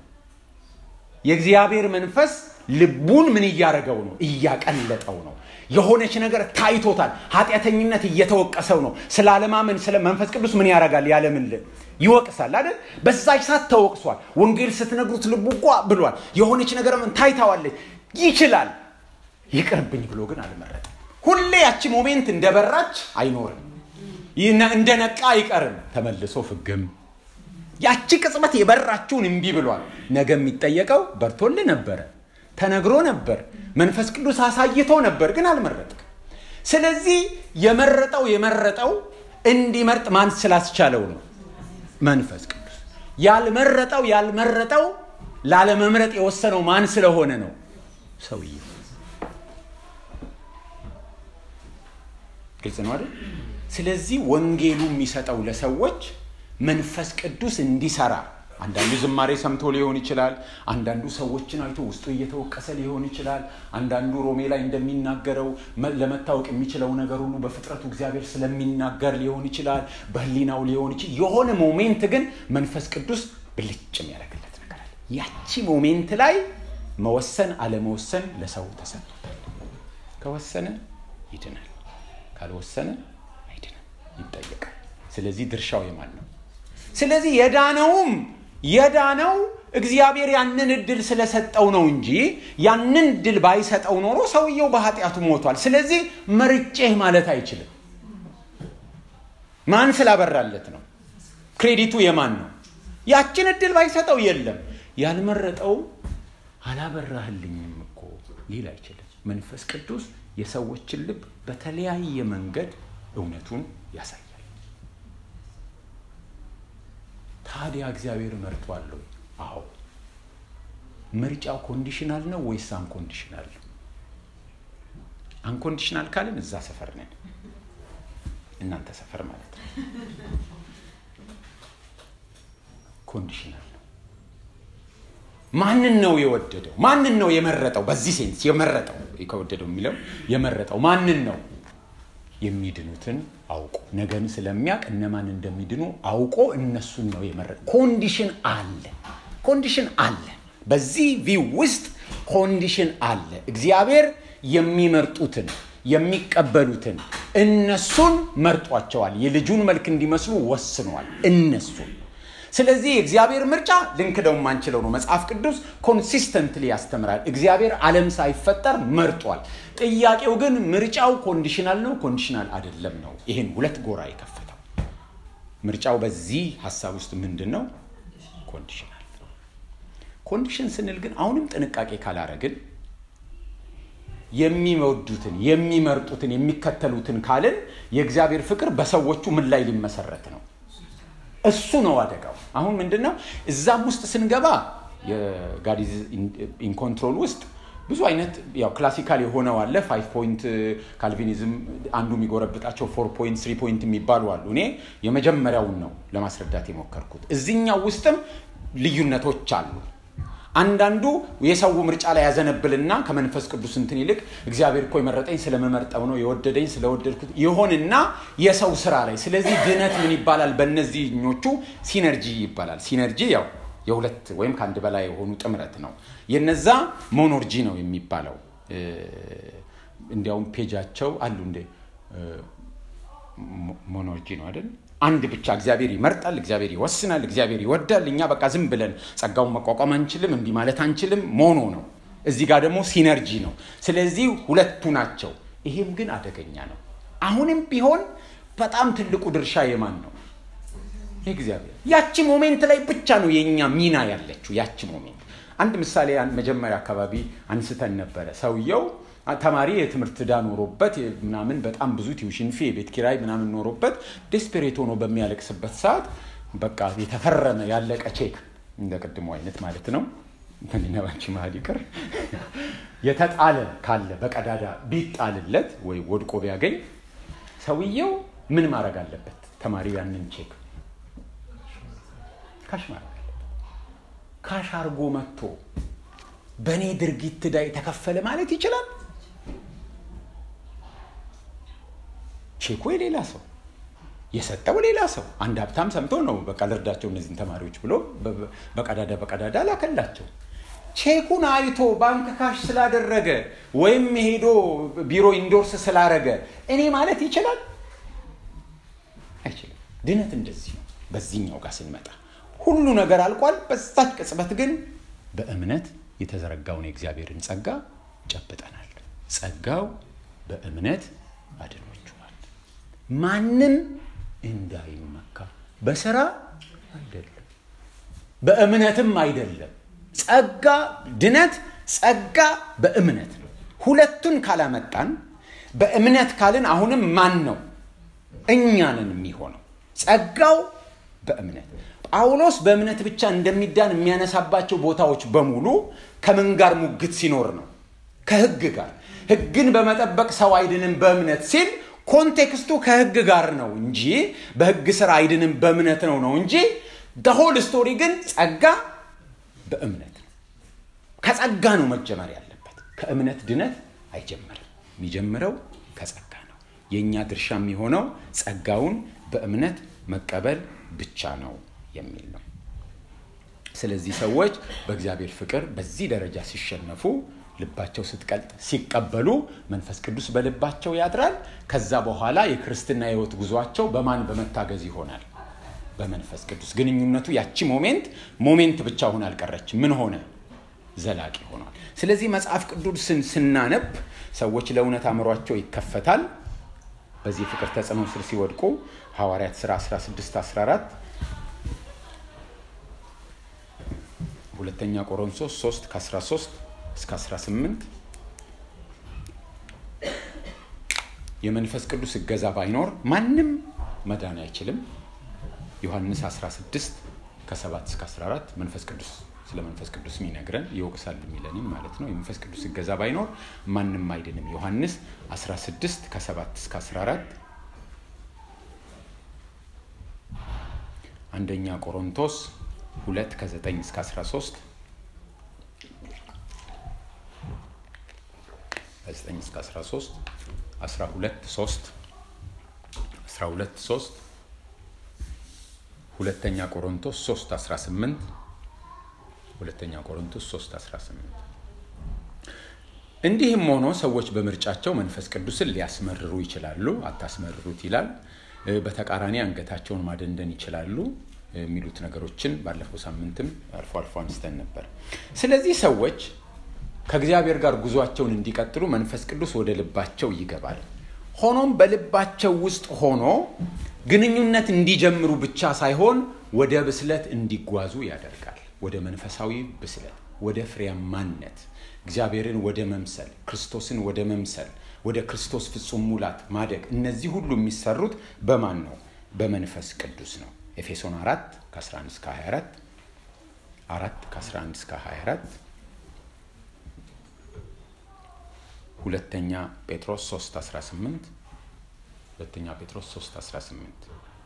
የእግዚአብሔር መንፈስ ልቡን ምን እያደረገው ነው? እያቀለጠው ነው። የሆነች ነገር ታይቶታል። ኃጢአተኝነት እየተወቀሰው ነው። ስለ አለማመን ስለ መንፈስ ቅዱስ ምን ያደርጋል? ያለምን ይወቅሳል አይደል? በዛች ሰዓት ተወቅሷል። ወንጌል ስትነግሩት ልቡ ቋ ብሏል። የሆነች ነገር ምን ታይታዋለች። ይችላል። ይቅርብኝ ብሎ ግን አልመረጠም። ሁሌ ያቺ ሞሜንት እንደበራች አይኖርም። እንደ ነቃ አይቀርም። ተመልሶ ፍግም ያቺ ቅጽበት የበራችውን እምቢ ብሏል። ነገ የሚጠየቀው በርቶልህ ነበረ፣ ተነግሮ ነበር፣ መንፈስ ቅዱስ አሳይቶ ነበር፣ ግን አልመረጥም። ስለዚህ የመረጠው የመረጠው እንዲመርጥ ማን ስላስቻለው ነው? መንፈስ ቅዱስ። ያልመረጠው ያልመረጠው ላለመምረጥ የወሰነው ማን ስለሆነ ነው? ሰውየው። ግልጽ ነው አይደል? ስለዚህ ወንጌሉ የሚሰጠው ለሰዎች መንፈስ ቅዱስ እንዲሰራ አንዳንዱ ዝማሬ ሰምቶ ሊሆን ይችላል። አንዳንዱ ሰዎችን አይቶ ውስጡ እየተወቀሰ ሊሆን ይችላል። አንዳንዱ ሮሜ ላይ እንደሚናገረው ለመታወቅ የሚችለው ነገር ሁሉ በፍጥረቱ እግዚአብሔር ስለሚናገር ሊሆን ይችላል። በህሊናው ሊሆን ይችላል። የሆነ ሞሜንት ግን መንፈስ ቅዱስ ብልጭ የሚያደርግለት ነገር አለ። ያቺ ሞሜንት ላይ መወሰን አለመወሰን ለሰው ተሰጥቶታል። ከወሰነ ይድናል፣ ካልወሰነ አይድንም፣ ይጠየቃል። ስለዚህ ድርሻው የማን ነው? ስለዚህ የዳነውም የዳነው እግዚአብሔር ያንን እድል ስለሰጠው ነው እንጂ ያንን እድል ባይሰጠው ኖሮ ሰውየው በኃጢአቱ ሞቷል። ስለዚህ መርጬህ ማለት አይችልም። ማን ስላበራለት ነው? ክሬዲቱ የማን ነው? ያችን እድል ባይሰጠው የለም ያልመረጠው አላበራህልኝም እኮ ሊል አይችልም። መንፈስ ቅዱስ የሰዎችን ልብ በተለያየ መንገድ እውነቱን ያሳያል። ታዲያ እግዚአብሔር መርጧል ወይ? አዎ። ምርጫው ኮንዲሽናል ነው ወይስ አንኮንዲሽናል ነው? አንኮንዲሽናል ካልን እዛ ሰፈር ነን፣ እናንተ ሰፈር ማለት ነው። ኮንዲሽናል ነው። ማንን ነው የወደደው? ማንን ነው የመረጠው? በዚህ ሴንስ የመረጠው ከወደደው የሚለው የመረጠው ማንን ነው? የሚድኑትን አውቆ ነገን ስለሚያውቅ እነማን እንደሚድኑ አውቆ እነሱን ነው የመረጠ። ኮንዲሽን አለ፣ ኮንዲሽን አለ። በዚህ ቪው ውስጥ ኮንዲሽን አለ። እግዚአብሔር የሚመርጡትን የሚቀበሉትን እነሱን መርጧቸዋል። የልጁን መልክ እንዲመስሉ ወስኗል እነሱን። ስለዚህ የእግዚአብሔር ምርጫ ልንክደው የማንችለው ነው። መጽሐፍ ቅዱስ ኮንሲስተንትሊ ያስተምራል። እግዚአብሔር ዓለም ሳይፈጠር መርጧል። ጥያቄው ግን ምርጫው ኮንዲሽናል ነው ኮንዲሽናል አይደለም ነው። ይህን ሁለት ጎራ የከፈተው ምርጫው በዚህ ሀሳብ ውስጥ ምንድን ነው? ኮንዲሽናል። ኮንዲሽን ስንል ግን አሁንም ጥንቃቄ ካላረግን የሚወዱትን የሚመርጡትን የሚከተሉትን ካልን የእግዚአብሔር ፍቅር በሰዎቹ ምን ላይ ሊመሰረት ነው? እሱ ነው አደጋው። አሁን ምንድን ነው እዛም ውስጥ ስንገባ የጋዲዝ ኢንኮንትሮል ውስጥ ብዙ አይነት ያው ክላሲካል የሆነው አለ። ፋይቭ ፖይንት ካልቪኒዝም አንዱ የሚጎረብጣቸው ፎር ፖይንት ስሪ ፖይንት የሚባሉ አሉ። እኔ የመጀመሪያውን ነው ለማስረዳት የሞከርኩት። እዚህኛው ውስጥም ልዩነቶች አሉ። አንዳንዱ የሰው ምርጫ ላይ ያዘነብልና ከመንፈስ ቅዱስ እንትን ይልቅ እግዚአብሔር እኮ የመረጠኝ ስለመመርጠው ነው የወደደኝ ስለወደድኩት ይሆንና የሰው ስራ ላይ ስለዚህ ድነት ምን ይባላል? በእነዚህኞቹ ሲነርጂ ይባላል። ሲነርጂ ያው የሁለት ወይም ከአንድ በላይ የሆኑ ጥምረት ነው። የነዛ ሞኖርጂ ነው የሚባለው። እንዲያውም ፔጃቸው አሉ እንደ ሞኖርጂ ነው አይደል? አንድ ብቻ እግዚአብሔር ይመርጣል፣ እግዚአብሔር ይወስናል፣ እግዚአብሔር ይወዳል። እኛ በቃ ዝም ብለን ጸጋውን መቋቋም አንችልም፣ እንዲህ ማለት አንችልም። ሞኖ ነው። እዚህ ጋር ደግሞ ሲነርጂ ነው። ስለዚህ ሁለቱ ናቸው። ይሄም ግን አደገኛ ነው። አሁንም ቢሆን በጣም ትልቁ ድርሻ የማን ነው? እግዚአብሔር። ያቺ ሞሜንት ላይ ብቻ ነው የእኛ ሚና ያለችው። ያቺ ሞሜንት አንድ ምሳሌ መጀመሪያ አካባቢ አንስተን ነበረ። ሰውየው ተማሪ የትምህርት ዕዳ ኖሮበት ምናምን በጣም ብዙ ቲዩሽን ፊ የቤት ኪራይ ምናምን ኖሮበት ዴስፔሬት ሆኖ በሚያለቅስበት ሰዓት በቃ የተፈረመ ያለቀ ቼክ እንደ ቅድሞ አይነት ማለት ነው ከኒነባንቺ መሀል ይቅር የተጣለ ካለ በቀዳዳ ቢጣልለት ወይ ወድቆ ቢያገኝ ሰውየው ምን ማድረግ አለበት? ተማሪው ያንን ቼክ ካሽ ማድረግ አለበት። ካሽ አርጎ መጥቶ በእኔ ድርጊት ዕዳ የተከፈለ ማለት ይችላል። ቼኩ የሌላ ሰው የሰጠው ሌላ ሰው አንድ ሀብታም ሰምቶ ነው በቃ ልርዳቸው እነዚህን ተማሪዎች ብሎ በቀዳዳ በቀዳዳ ላከላቸው። ቼኩን አይቶ ባንክ ካሽ ስላደረገ ወይም ሄዶ ቢሮ ኢንዶርስ ስላረገ እኔ ማለት ይችላል አይችልም። ድነት እንደዚህ ነው። በዚህኛው ጋር ስንመጣ ሁሉ ነገር አልቋል። በዛች ቅጽበት ግን በእምነት የተዘረጋውን የእግዚአብሔርን ጸጋ ጨብጠናል። ጸጋው በእምነት አድኖችኋል። ማንም እንዳይመካ በስራ አይደለም፣ በእምነትም አይደለም። ጸጋ ድነት ጸጋ በእምነት ነው። ሁለቱን ካላመጣን በእምነት ካልን አሁንም ማን ነው እኛንን የሚሆነው ጸጋው በእምነት ጳውሎስ በእምነት ብቻ እንደሚዳን የሚያነሳባቸው ቦታዎች በሙሉ ከምን ጋር ሙግት ሲኖር ነው? ከህግ ጋር። ህግን በመጠበቅ ሰው አይድንም በእምነት ሲል ኮንቴክስቱ ከህግ ጋር ነው እንጂ በህግ ስራ አይድንም በእምነት ነው ነው እንጂ ሆል ስቶሪ ግን ጸጋ በእምነት ነው። ከጸጋ ነው መጀመር ያለበት። ከእምነት ድነት አይጀምርም። የሚጀምረው ከጸጋ ነው። የእኛ ድርሻ የሚሆነው ጸጋውን በእምነት መቀበል ብቻ ነው የሚል ነው። ስለዚህ ሰዎች በእግዚአብሔር ፍቅር በዚህ ደረጃ ሲሸነፉ ልባቸው ስትቀልጥ ሲቀበሉ መንፈስ ቅዱስ በልባቸው ያድራል። ከዛ በኋላ የክርስትና ህይወት ጉዟቸው በማን በመታገዝ ይሆናል? በመንፈስ ቅዱስ። ግንኙነቱ ያቺ ሞሜንት ሞሜንት ብቻ ሆነ አልቀረች። ምን ሆነ? ዘላቂ ሆኗል። ስለዚህ መጽሐፍ ቅዱስን ስናነብ ሰዎች ለእውነት አእምሯቸው ይከፈታል። በዚህ ፍቅር ተጽዕኖ ስር ሲወድቁ ሐዋርያት ሥራ 16 14 ሁለተኛ ቆሮንቶስ 3 ከ13 እስከ 18 የመንፈስ ቅዱስ እገዛ ባይኖር ማንም መዳን አይችልም። ዮሐንስ 16 ከ7 እስከ 14 መንፈስ ቅዱስ ስለ መንፈስ ቅዱስ የሚነግረን ይወቅሳል የሚለንም ማለት ነው። የመንፈስ ቅዱስ እገዛ ባይኖር ማንም አይድንም። ዮሐንስ 16 ከ7 እስከ 14 አንደኛ ቆሮንቶስ 2 ከ9 እስከ 13 9 እስከ 13 12 3 12 3 ሁለተኛ ቆሮንቶስ 3 18 ሁለተኛ ቆሮንቶስ 3 18 እንዲህም ሆኖ ሰዎች በምርጫቸው መንፈስ ቅዱስን ሊያስመርሩ ይችላሉ። አታስመርሩት ይላል። በተቃራኒ አንገታቸውን ማደንደን ይችላሉ የሚሉት ነገሮችን ባለፈው ሳምንትም አልፎ አልፎ አንስተን ነበር። ስለዚህ ሰዎች ከእግዚአብሔር ጋር ጉዟቸውን እንዲቀጥሉ መንፈስ ቅዱስ ወደ ልባቸው ይገባል። ሆኖም በልባቸው ውስጥ ሆኖ ግንኙነት እንዲጀምሩ ብቻ ሳይሆን ወደ ብስለት እንዲጓዙ ያደርጋል። ወደ መንፈሳዊ ብስለት፣ ወደ ፍሬያማነት፣ እግዚአብሔርን ወደ መምሰል፣ ክርስቶስን ወደ መምሰል፣ ወደ ክርስቶስ ፍጹም ሙላት ማደግ። እነዚህ ሁሉ የሚሰሩት በማን ነው? በመንፈስ ቅዱስ ነው። ኤፌሶን 4 ከ11 እስከ 24 4 ከ11 እስከ 24 ሁለተኛ ጴጥሮስ 3 18 ሁለተኛ ጴጥሮስ 3 18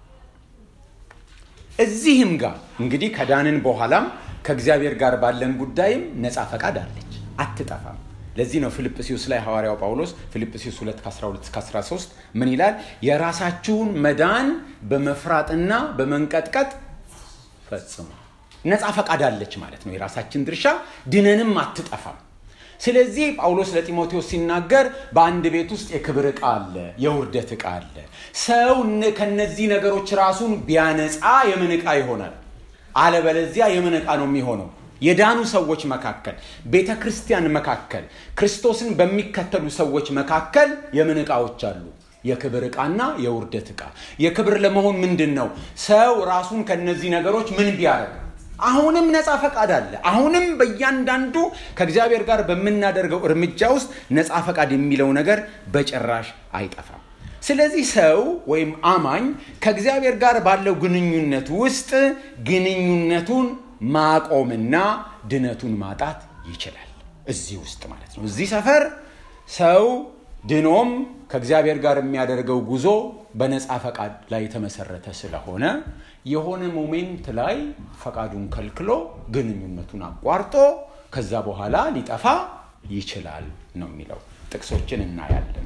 እዚህም ጋር እንግዲህ ከዳንን በኋላም ከእግዚአብሔር ጋር ባለን ጉዳይም ነፃ ፈቃድ አለች፣ አትጠፋም። ለዚህ ነው ፊልጵስዩስ ላይ ሐዋርያው ጳውሎስ ፊልጵስዩስ 2 12 እስከ 13 ምን ይላል? የራሳችሁን መዳን በመፍራጥና በመንቀጥቀጥ ፈጽሙ። ነፃ ፈቃድ አለች ማለት ነው። የራሳችን ድርሻ ድነንም አትጠፋም። ስለዚህ ጳውሎስ ለጢሞቴዎስ ሲናገር በአንድ ቤት ውስጥ የክብር ዕቃ አለ፣ የውርደት ዕቃ አለ። ሰው ከነዚህ ነገሮች ራሱን ቢያነጻ የምን ዕቃ ይሆናል? አለበለዚያ የምን ዕቃ ነው የሚሆነው? የዳኑ ሰዎች መካከል፣ ቤተ ክርስቲያን መካከል፣ ክርስቶስን በሚከተሉ ሰዎች መካከል የምን ዕቃዎች አሉ? የክብር ዕቃና የውርደት ዕቃ። የክብር ለመሆን ምንድን ነው? ሰው ራሱን ከነዚህ ነገሮች ምን ቢያደርግ አሁንም ነፃ ፈቃድ አለ። አሁንም በእያንዳንዱ ከእግዚአብሔር ጋር በምናደርገው እርምጃ ውስጥ ነፃ ፈቃድ የሚለው ነገር በጭራሽ አይጠፋም። ስለዚህ ሰው ወይም አማኝ ከእግዚአብሔር ጋር ባለው ግንኙነት ውስጥ ግንኙነቱን ማቆምና ድነቱን ማጣት ይችላል። እዚህ ውስጥ ማለት ነው። እዚህ ሰፈር ሰው ድኖም ከእግዚአብሔር ጋር የሚያደርገው ጉዞ በነፃ ፈቃድ ላይ የተመሰረተ ስለሆነ የሆነ ሞሜንት ላይ ፈቃዱን ከልክሎ ግንኙነቱን አቋርጦ ከዛ በኋላ ሊጠፋ ይችላል ነው የሚለው። ጥቅሶችን እናያለን።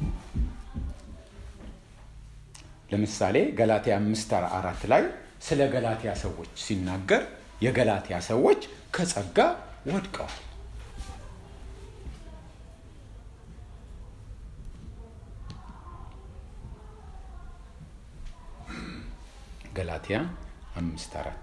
ለምሳሌ ገላትያ አምስት አራት ላይ ስለ ገላትያ ሰዎች ሲናገር የገላትያ ሰዎች ከጸጋ ወድቀዋል። ገላትያ አምስት አራት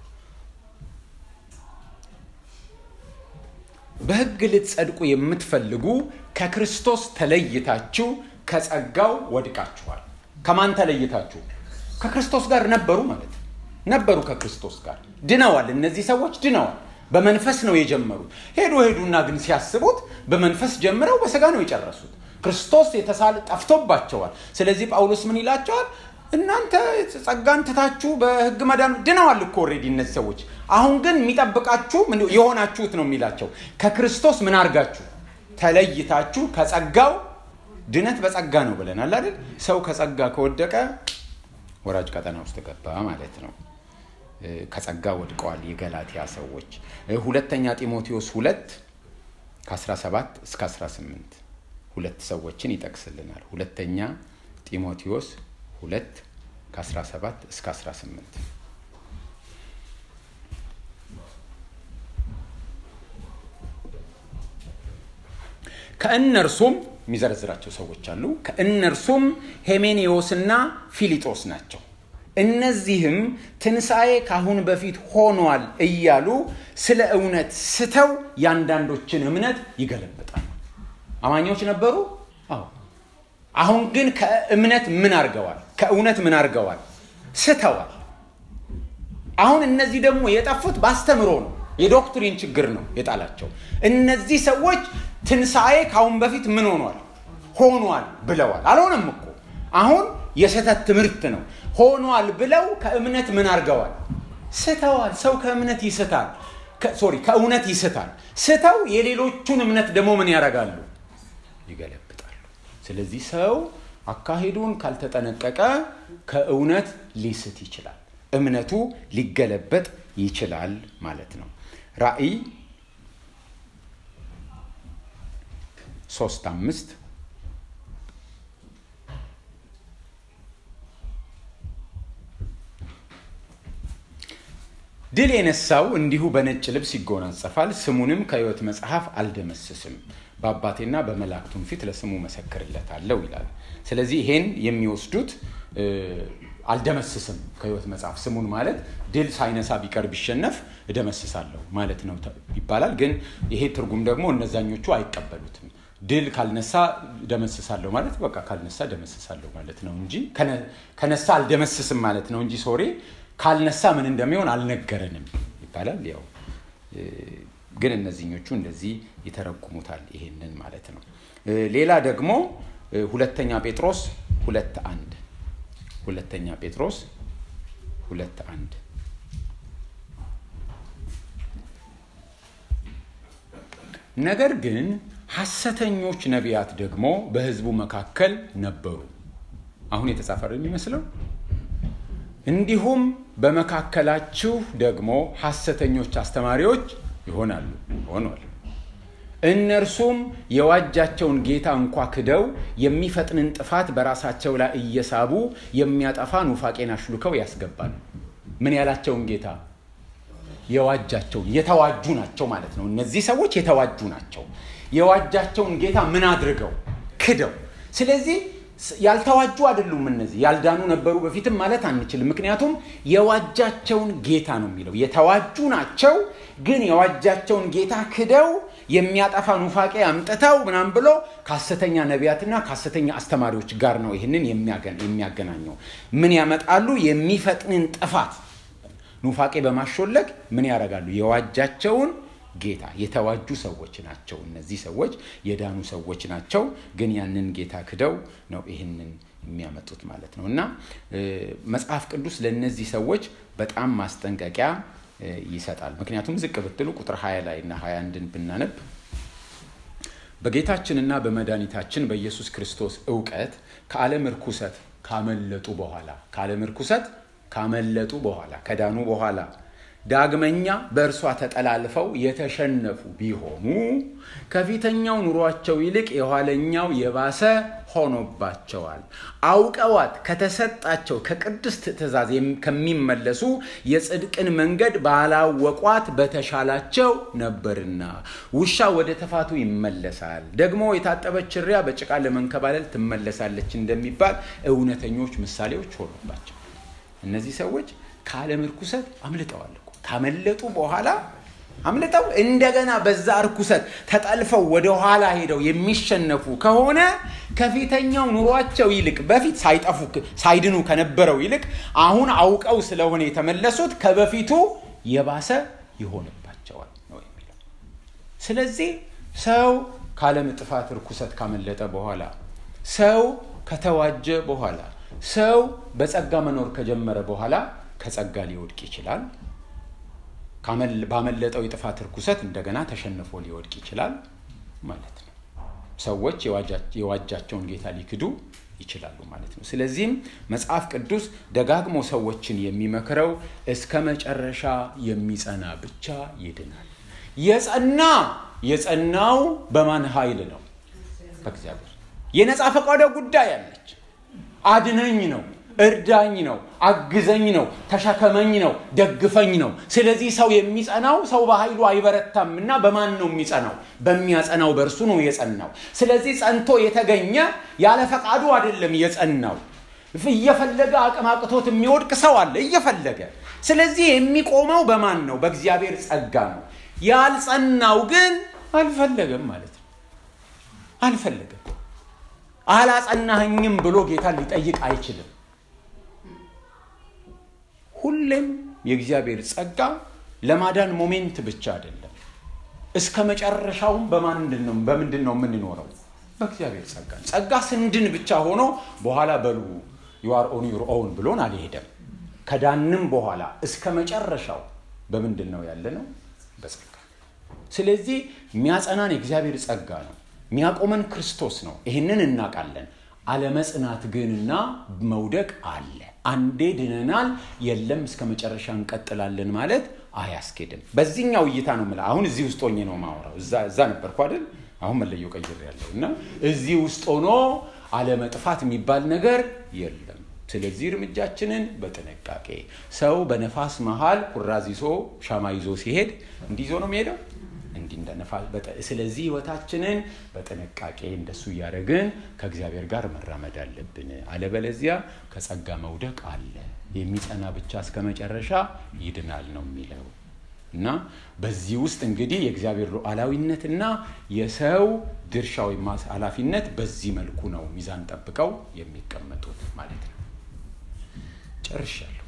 በሕግ ልትጸድቁ የምትፈልጉ ከክርስቶስ ተለይታችሁ ከጸጋው ወድቃችኋል። ከማን ተለይታችሁ? ከክርስቶስ ጋር ነበሩ ማለት ነው። ነበሩ ከክርስቶስ ጋር ድነዋል። እነዚህ ሰዎች ድነዋል። በመንፈስ ነው የጀመሩት። ሄዱ ሄዱና ግን ሲያስቡት በመንፈስ ጀምረው በስጋ ነው የጨረሱት። ክርስቶስ የተሳለ ጠፍቶባቸዋል። ስለዚህ ጳውሎስ ምን ይላቸዋል? እናንተ ጸጋን ትታችሁ በህግ መዳን ድነዋል እኮ ኦልሬዲ እነዚህ ሰዎች። አሁን ግን የሚጠብቃችሁ የሆናችሁት ነው የሚላቸው። ከክርስቶስ ምን አድርጋችሁ ተለይታችሁ ከጸጋው ድነት በጸጋ ነው ብለናል አይደል? ሰው ከጸጋ ከወደቀ ወራጅ ቀጠና ውስጥ ገባ ማለት ነው። ከጸጋ ወድቀዋል የገላትያ ሰዎች። ሁለተኛ ጢሞቴዎስ ሁለት ከ17 እስከ 18 ሁለት ሰዎችን ይጠቅስልናል። ሁለተኛ ጢሞቴዎስ ሁለት ከ17 እስከ 18 ከእነርሱም የሚዘረዝራቸው ሰዎች አሉ። ከእነርሱም ሄሜኔዎስና ፊሊጦስ ናቸው። እነዚህም ትንሣኤ ካሁን በፊት ሆኗል እያሉ ስለ እውነት ስተው የአንዳንዶችን እምነት ይገለብጣሉ። አማኞች ነበሩ። አዎ። አሁን ግን ከእምነት ምን አድርገዋል? ከእውነት ምን አድርገዋል? ስተዋል። አሁን እነዚህ ደግሞ የጠፉት በአስተምሮ ነው። የዶክትሪን ችግር ነው የጣላቸው። እነዚህ ሰዎች ትንሣኤ ካሁን በፊት ምን ሆኗል? ሆኗል ብለዋል። አልሆነም እኮ አሁን የስህተት ትምህርት ነው። ሆኗል ብለው ከእምነት ምን አድርገዋል? ስተዋል። ሰው ከእምነት ይስታል። ሶሪ ከእውነት ይስታል። ስተው የሌሎቹን እምነት ደግሞ ምን ያደርጋሉ? ይገለብጣሉ። ስለዚህ ሰው አካሄዱን ካልተጠነቀቀ ከእውነት ሊስት ይችላል። እምነቱ ሊገለበጥ ይችላል ማለት ነው። ራእይ ሶስት አምስት ድል የነሳው እንዲሁ በነጭ ልብስ ይጎናጸፋል፣ ስሙንም ከሕይወት መጽሐፍ አልደመስስም፣ በአባቴና በመላእክቱም ፊት ለስሙ መሰክርለታለሁ ይላል። ስለዚህ ይሄን የሚወስዱት አልደመስስም ከሕይወት መጽሐፍ ስሙን ማለት ድል ሳይነሳ ቢቀር ቢሸነፍ እደመስሳለሁ ማለት ነው ይባላል። ግን ይሄ ትርጉም ደግሞ እነዛኞቹ አይቀበሉትም። ድል ካልነሳ ደመስሳለሁ ማለት በቃ ካልነሳ ደመስሳለሁ ማለት ነው እንጂ ከነሳ አልደመስስም ማለት ነው እንጂ ሶሪ ካልነሳ ምን እንደሚሆን አልነገረንም ይባላል። ያው ግን እነዚህኞቹ እንደዚህ ይተረጉሙታል ይሄንን ማለት ነው። ሌላ ደግሞ ሁለተኛ ጴጥሮስ ሁለት አንድ ሁለተኛ ጴጥሮስ ሁለት አንድ ነገር ግን ሐሰተኞች ነቢያት ደግሞ በሕዝቡ መካከል ነበሩ። አሁን የተጻፈ የሚመስለው እንዲሁም በመካከላችሁ ደግሞ ሐሰተኞች አስተማሪዎች ይሆናሉ ሆኗል። እነርሱም የዋጃቸውን ጌታ እንኳ ክደው የሚፈጥንን ጥፋት በራሳቸው ላይ እየሳቡ የሚያጠፋ ኑፋቄን አሽሉከው ያስገባሉ። ምን ያላቸውን ጌታ? የዋጃቸውን የተዋጁ ናቸው ማለት ነው። እነዚህ ሰዎች የተዋጁ ናቸው። የዋጃቸውን ጌታ ምን አድርገው? ክደው። ስለዚህ ያልተዋጁ አይደሉም። እነዚህ ያልዳኑ ነበሩ በፊትም ማለት አንችልም። ምክንያቱም የዋጃቸውን ጌታ ነው የሚለው። የተዋጁ ናቸው፣ ግን የዋጃቸውን ጌታ ክደው የሚያጠፋ ኑፋቄ አምጥተው ምናም ብሎ ከሐሰተኛ ነቢያትና ከሐሰተኛ አስተማሪዎች ጋር ነው ይህንን የሚያገናኘው። ምን ያመጣሉ? የሚፈጥንን ጥፋት ኑፋቄ በማሾለክ ምን ያደርጋሉ? የዋጃቸውን ጌታ የተዋጁ ሰዎች ናቸው። እነዚህ ሰዎች የዳኑ ሰዎች ናቸው፣ ግን ያንን ጌታ ክደው ነው ይህንን የሚያመጡት ማለት ነው። እና መጽሐፍ ቅዱስ ለእነዚህ ሰዎች በጣም ማስጠንቀቂያ ይሰጣል። ምክንያቱም ዝቅ ብትሉ ቁጥር 20 ላይ እና 21ን ብናነብ በጌታችንና በመድኃኒታችን በኢየሱስ ክርስቶስ እውቀት ከዓለም እርኩሰት ካመለጡ በኋላ ከዓለም እርኩሰት ካመለጡ በኋላ ከዳኑ በኋላ ዳግመኛ በእርሷ ተጠላልፈው የተሸነፉ ቢሆኑ ከፊተኛው ኑሯቸው ይልቅ የኋለኛው የባሰ ሆኖባቸዋል። አውቀዋት ከተሰጣቸው ከቅድስት ትእዛዝ ከሚመለሱ የጽድቅን መንገድ ባላወቋት በተሻላቸው ነበርና። ውሻ ወደ ተፋቱ ይመለሳል፣ ደግሞ የታጠበች እሪያ በጭቃ ለመንከባለል ትመለሳለች እንደሚባል እውነተኞች ምሳሌዎች ሆኖባቸው እነዚህ ሰዎች ከዓለም እርኩሰት አምልጠዋል። ካመለጡ በኋላ አምልጠው እንደገና በዛ እርኩሰት ተጠልፈው ወደ ኋላ ሄደው የሚሸነፉ ከሆነ ከፊተኛው ኑሯቸው ይልቅ በፊት ሳይጠፉ ሳይድኑ ከነበረው ይልቅ አሁን አውቀው ስለሆነ የተመለሱት ከበፊቱ የባሰ ይሆንባቸዋል ነው የሚለው። ስለዚህ ሰው ከዓለም ጥፋት እርኩሰት ካመለጠ በኋላ ሰው ከተዋጀ በኋላ ሰው በጸጋ መኖር ከጀመረ በኋላ ከጸጋ ሊወድቅ ይችላል። ባመለጠው የጥፋት ርኩሰት እንደገና ተሸንፎ ሊወድቅ ይችላል ማለት ነው። ሰዎች የዋጃቸውን ጌታ ሊክዱ ይችላሉ ማለት ነው። ስለዚህም መጽሐፍ ቅዱስ ደጋግሞ ሰዎችን የሚመክረው እስከ መጨረሻ የሚጸና ብቻ ይድናል። የጸና የጸናው በማን ኃይል ነው? በእግዚአብሔር። የነፃ ፈቃዷ ጉዳይ አለች። አድነኝ ነው፣ እርዳኝ ነው፣ አግዘኝ ነው፣ ተሸከመኝ ነው፣ ደግፈኝ ነው። ስለዚህ ሰው የሚጸናው ሰው በኃይሉ አይበረታም እና በማን ነው የሚጸናው? በሚያጸናው በእርሱ ነው የጸናው። ስለዚህ ጸንቶ የተገኘ ያለ ፈቃዱ አይደለም የጸናው። እየፈለገ አቅም አቅቶት የሚወድቅ ሰው አለ እየፈለገ። ስለዚህ የሚቆመው በማን ነው? በእግዚአብሔር ጸጋ ነው። ያልጸናው ግን አልፈለገም ማለት ነው። አልፈለገም። አላጸናኸኝም ብሎ ጌታ ሊጠይቅ አይችልም። ሁሌም የእግዚአብሔር ጸጋ ለማዳን ሞሜንት ብቻ አይደለም። እስከ መጨረሻውም በምንድን ነው የምንኖረው? በእግዚአብሔር ጸጋ። ጸጋ ስንድን ብቻ ሆኖ በኋላ በሉ ዩአር ኦን ዩር ኦውን ብሎን አልሄደም። ከዳንም በኋላ እስከ መጨረሻው በምንድን ነው ያለ ነው? በጸጋ። ስለዚህ የሚያጸናን የእግዚአብሔር ጸጋ ነው። የሚያቆመን ክርስቶስ ነው። ይህንን እናውቃለን። አለመጽናት ግንና መውደቅ አለ። አንዴ ድነናል፣ የለም እስከ መጨረሻ እንቀጥላለን ማለት አያስኬድም። በዚህኛው እይታ ነው የምልህ። አሁን እዚህ ውስጥ ሆኜ ነው ማውራው። እዛ ነበርኩ አይደል? አሁን መለየው ቀይር ያለው እና እዚህ ውስጥ ሆኖ አለመጥፋት የሚባል ነገር የለም። ስለዚህ እርምጃችንን በጥንቃቄ ሰው በነፋስ መሃል ኩራዝ ይዞ ሻማ ይዞ ሲሄድ እንዲህ ይዞ ነው የሚሄደው እንዲህ እንደ ነፋስ። ስለዚህ ህይወታችንን በጥንቃቄ እንደሱ እያደረግን ከእግዚአብሔር ጋር መራመድ አለብን። አለበለዚያ ከጸጋ መውደቅ አለ። የሚጸና ብቻ እስከ መጨረሻ ይድናል ነው የሚለው እና በዚህ ውስጥ እንግዲህ የእግዚአብሔር ሉዓላዊነትና የሰው ድርሻ ወይም ኃላፊነት በዚህ መልኩ ነው ሚዛን ጠብቀው የሚቀመጡት ማለት ነው። ጨርሻለሁ።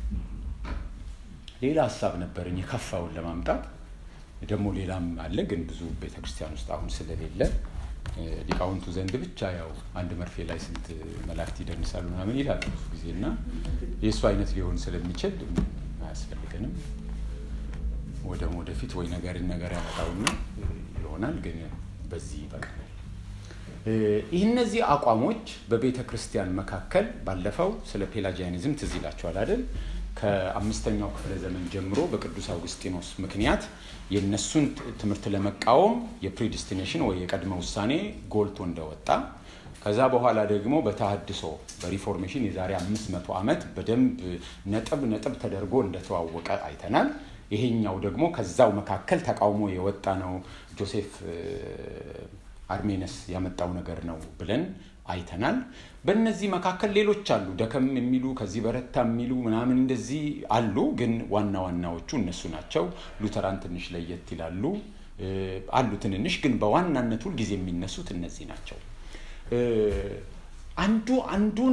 ሌላ ሀሳብ ነበረኝ የከፋውን ለማምጣት ደግሞ ሌላም አለ፣ ግን ብዙ ቤተክርስቲያን ውስጥ አሁን ስለሌለ ሊቃውንቱ ዘንድ ብቻ ያው አንድ መርፌ ላይ ስንት መላእክት ይደንሳሉ ምናምን ይላሉ ብዙ ጊዜ እና የእሱ አይነት ሊሆን ስለሚችል አያስፈልገንም። ወደም ወደፊት ወይ ነገርን ነገር ያመጣውና ይሆናል፣ ግን በዚህ ይበቃል። ይህ እነዚህ አቋሞች በቤተ ክርስቲያን መካከል ባለፈው ስለ ፔላጂያኒዝም ትዝ ይላቸዋል አይደል? ከአምስተኛው ክፍለ ዘመን ጀምሮ በቅዱስ አውግስጢኖስ ምክንያት የእነሱን ትምህርት ለመቃወም የፕሪዲስቲኔሽን ወይ የቀድመ ውሳኔ ጎልቶ እንደወጣ ከዛ በኋላ ደግሞ በተሃድሶ በሪፎርሜሽን የዛሬ አምስት መቶ ዓመት በደንብ ነጥብ ነጥብ ተደርጎ እንደተዋወቀ አይተናል። ይሄኛው ደግሞ ከዛው መካከል ተቃውሞ የወጣ ነው። ጆሴፍ አርሜነስ ያመጣው ነገር ነው ብለን አይተናል። በእነዚህ መካከል ሌሎች አሉ፣ ደከም የሚሉ ከዚህ በረታ የሚሉ ምናምን እንደዚህ አሉ። ግን ዋና ዋናዎቹ እነሱ ናቸው። ሉተራን ትንሽ ለየት ይላሉ አሉ ትንንሽ፣ ግን በዋናነት ሁልጊዜ የሚነሱት እነዚህ ናቸው። አንዱ አንዱን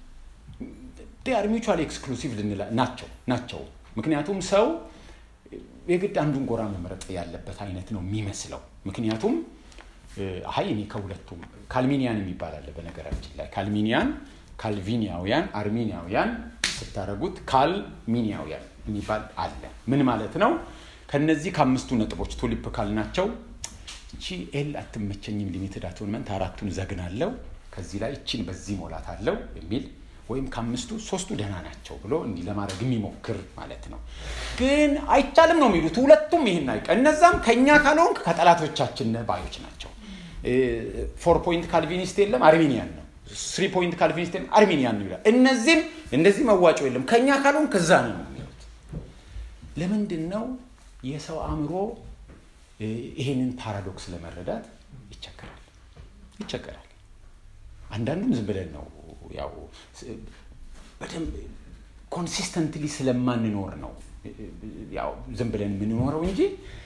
ር ሚቹዋል ኤክስክሉሲቭ ናቸው ናቸው። ምክንያቱም ሰው የግድ አንዱን ጎራ መምረጥ ያለበት አይነት ነው የሚመስለው። ምክንያቱም አይ እኔ ከሁለቱም ካልሚኒያን የሚባል አለ። በነገራችን ላይ ካልሚኒያን፣ ካልቪኒያውያን፣ አርሚኒያውያን ስታደረጉት ካልሚኒያውያን የሚባል አለ። ምን ማለት ነው? ከነዚህ ከአምስቱ ነጥቦች ቱሊፕ ካልናቸው እቺ ኤል አትመቸኝም፣ ሊሚትድ አቶንመንት አራቱን ዘግናለው፣ ከዚህ ላይ እቺን በዚህ ሞላት አለው የሚል ወይም ከአምስቱ ሶስቱ ደህና ናቸው ብሎ እንዲህ ለማድረግ የሚሞክር ማለት ነው። ግን አይቻልም ነው የሚሉት ሁለቱም ይህን አይቀ እነዛም ከእኛ ካልሆንክ ከጠላቶቻችን ባዮች ናቸው። ፎር ፖይንት ካልቪኒስት የለም አርሜኒያን ነው። ስሪ ፖይንት ካልቪኒስት የለም አርሜኒያን ነው ይላል። እነዚህም እንደዚህ መዋጮ የለም ከእኛ ካልሆንክ ከዛ ነው የሚሉት። ለምንድን ነው የሰው አእምሮ ይሄንን ፓራዶክስ ለመረዳት ይቸገራል ይቸገራል። አንዳንዱም ዝም ብለን ነው ያው በደንብ ኮንሲስተንትሊ ስለማንኖር ነው ያው ዝም ብለን የምንኖረው እንጂ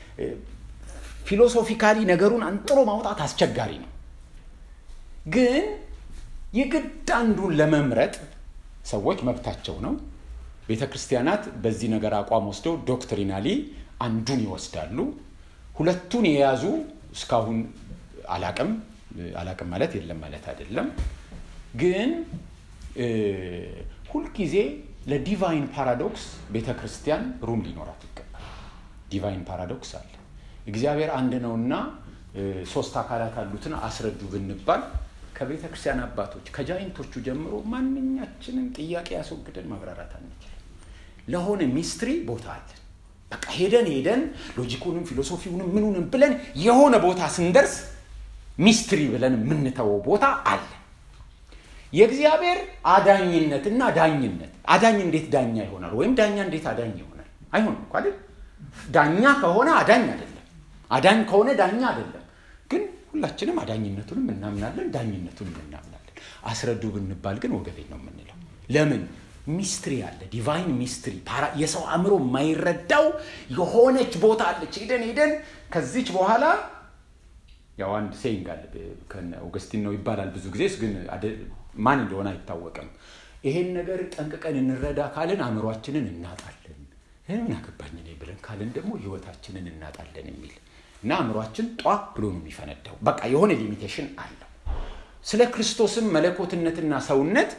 ፊሎሶፊካሊ ነገሩን አንጥሮ ማውጣት አስቸጋሪ ነው። ግን የግድ አንዱን ለመምረጥ ሰዎች መብታቸው ነው። ቤተ ክርስቲያናት በዚህ ነገር አቋም ወስደው ዶክትሪናሊ አንዱን ይወስዳሉ። ሁለቱን የያዙ እስካሁን አላቅም አላቅም ማለት የለም ማለት አይደለም። ግን ሁልጊዜ ለዲቫይን ፓራዶክስ ቤተ ክርስቲያን ሩም ሊኖራት ይገባል። ዲቫይን ፓራዶክስ አለ። እግዚአብሔር አንድ ነውና ሶስት አካላት አሉትን አስረዱ ብንባል ከቤተ ክርስቲያን አባቶች ከጃይንቶቹ ጀምሮ ማንኛችንም ጥያቄ ያስወግደን ማብራራት አንችልም። ለሆነ ሚስትሪ ቦታ አለን። በቃ ሄደን ሄደን ሎጂኩንም ፊሎሶፊውንም ምኑንም ብለን የሆነ ቦታ ስንደርስ ሚስትሪ ብለን የምንተወው ቦታ አለ። የእግዚአብሔር አዳኝነትና ዳኝነት አዳኝ እንዴት ዳኛ ይሆናል? ወይም ዳኛ እንዴት አዳኝ ይሆናል? አይሆንም እኮ አይደል? ዳኛ ከሆነ አዳኝ አይደለም፣ አዳኝ ከሆነ ዳኛ አይደለም። ግን ሁላችንም አዳኝነቱንም እናምናለን፣ ዳኝነቱንም እናምናለን። አስረዱ ብንባል ግን ወገቤን ነው የምንለው። ለምን? ሚስትሪ አለ፣ ዲቫይን ሚስትሪ፣ የሰው አእምሮ የማይረዳው የሆነች ቦታ አለች። ሄደን ሄደን ከዚች በኋላ ያው አንድ ሴይንግ አለ ኦገስቲን ነው ይባላል ብዙ ጊዜ ግን ማን እንደሆነ አይታወቅም። ይሄን ነገር ጠንቅቀን እንረዳ ካልን አእምሯችንን እናጣለን። ምን አገባኝ እኔ ብለን ካልን ደግሞ ህይወታችንን እናጣለን የሚል እና አእምሯችን ጧ ብሎ ነው የሚፈነዳው። በቃ የሆነ ሊሚቴሽን አለው። ስለ ክርስቶስም መለኮትነትና ሰውነት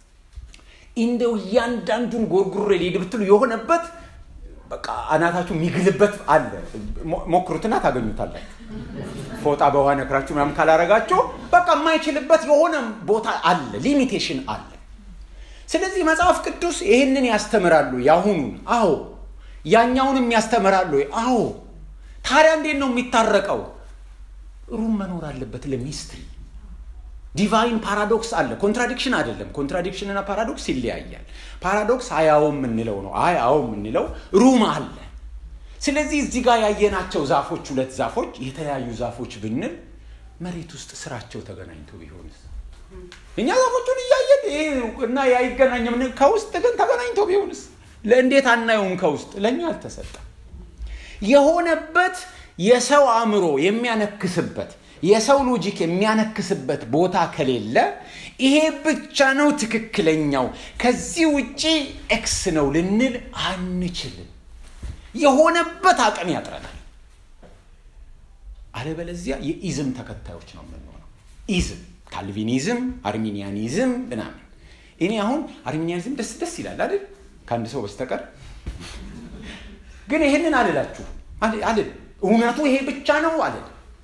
እንደው እያንዳንዱን ጎርጉሬ ሊሄድ ብትሉ የሆነበት በቃ አናታችሁ የሚግልበት አለ። ሞክሩትና ታገኙታላችሁ። ፎጣ በውሃ ነክራችሁ ምናምን ካላረጋችሁ በቃ የማይችልበት የሆነ ቦታ አለ፣ ሊሚቴሽን አለ። ስለዚህ መጽሐፍ ቅዱስ ይህንን ያስተምራሉ። ያሁኑን አዎ፣ ያኛውንም ያስተምራሉ። አዎ። ታዲያ እንዴት ነው የሚታረቀው? ሩም መኖር አለበት ለሚስትሪ ዲቫይን ፓራዶክስ አለ። ኮንትራዲክሽን አይደለም። ኮንትራዲክሽን እና ፓራዶክስ ይለያያል። ፓራዶክስ አያው የምንለው ነው። አይ አዎ የምንለው ሩም አለ። ስለዚህ እዚህ ጋር ያየናቸው ዛፎች ሁለት ዛፎች የተለያዩ ዛፎች ብንል መሬት ውስጥ ስራቸው ተገናኝቶ ቢሆንስ? እኛ ዛፎቹን እያየን እና ያይገናኝም ከውስጥ ግን ተገናኝቶ ቢሆንስ? ለእንዴት አናየውም? ከውስጥ ለእኛ አልተሰጠም። የሆነበት የሰው አእምሮ የሚያነክስበት የሰው ሎጂክ የሚያነክስበት ቦታ ከሌለ ይሄ ብቻ ነው ትክክለኛው፣ ከዚህ ውጪ ኤክስ ነው ልንል አንችልም። የሆነበት አቅም ያጥረናል። አለበለዚያ የኢዝም ተከታዮች ነው የምንሆነው። ኢዝም፣ ካልቪኒዝም፣ አርሚኒያኒዝም ምናምን። እኔ አሁን አርሚኒያኒዝም ደስ ደስ ይላል አይደል? ከአንድ ሰው በስተቀር ግን ይሄንን አልላችሁ አልል። እውነቱ ይሄ ብቻ ነው አልል።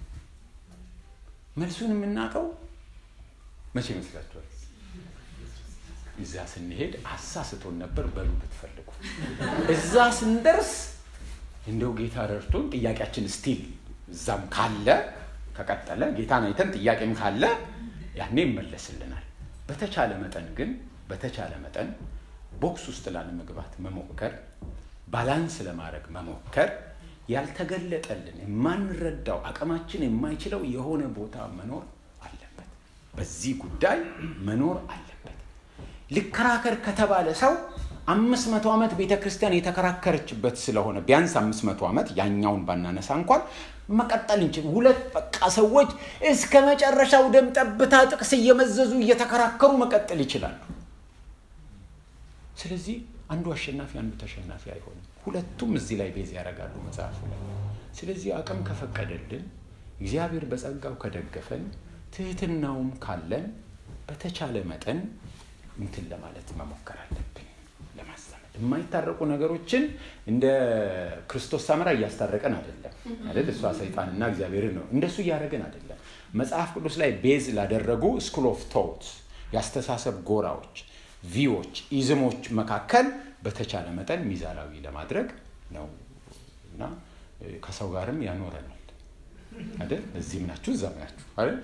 መልሱን የምናውቀው መቼ ይመስላችኋል? እዛ ስንሄድ አሳስቶን ነበር በሉ ብትፈልጉ። እዛ ስንደርስ እንደው ጌታ ረድቶን ጥያቄያችን ስቲል እዛም ካለ ከቀጠለ ጌታን አይተን ጥያቄም ካለ ያኔ ይመለስልናል። በተቻለ መጠን ግን በተቻለ መጠን ቦክስ ውስጥ ላለመግባት መሞከር፣ ባላንስ ለማድረግ መሞከር ያልተገለጠልን የማንረዳው አቅማችን የማይችለው የሆነ ቦታ መኖር አለበት። በዚህ ጉዳይ መኖር አለበት። ልከራከር ከተባለ ሰው አምስት መቶ ዓመት ቤተ ክርስቲያን የተከራከረችበት ስለሆነ ቢያንስ አምስት መቶ ዓመት ያኛውን ባናነሳ እንኳን መቀጠል እንችል። ሁለት በቃ ሰዎች እስከ መጨረሻው ደም ጠብታ ጥቅስ እየመዘዙ እየተከራከሩ መቀጠል ይችላሉ። ስለዚህ አንዱ አሸናፊ አንዱ ተሸናፊ አይሆንም። ሁለቱም እዚህ ላይ ቤዝ ያደርጋሉ መጽሐፉ ላይ። ስለዚህ አቅም ከፈቀደልን እግዚአብሔር በጸጋው ከደገፈን ትህትናውም ካለን በተቻለ መጠን እንትን ለማለት መሞከር አለብን። ለማስተማር የማይታረቁ ነገሮችን እንደ ክርስቶስ ሳምራ እያስታረቀን አይደለም አይደል? እሷ ሰይጣንና እግዚአብሔርን ነው እንደሱ እያደረግን አይደለም። መጽሐፍ ቅዱስ ላይ ቤዝ ላደረጉ ስኩል ኦፍ ቶት የአስተሳሰብ ጎራዎች ቪዎች ኢዝሞች መካከል በተቻለ መጠን ሚዛናዊ ለማድረግ ነው እና ከሰው ጋርም ያኖረናል አይደል? እዚህም ናችሁ እዛም ናችሁ አይደል?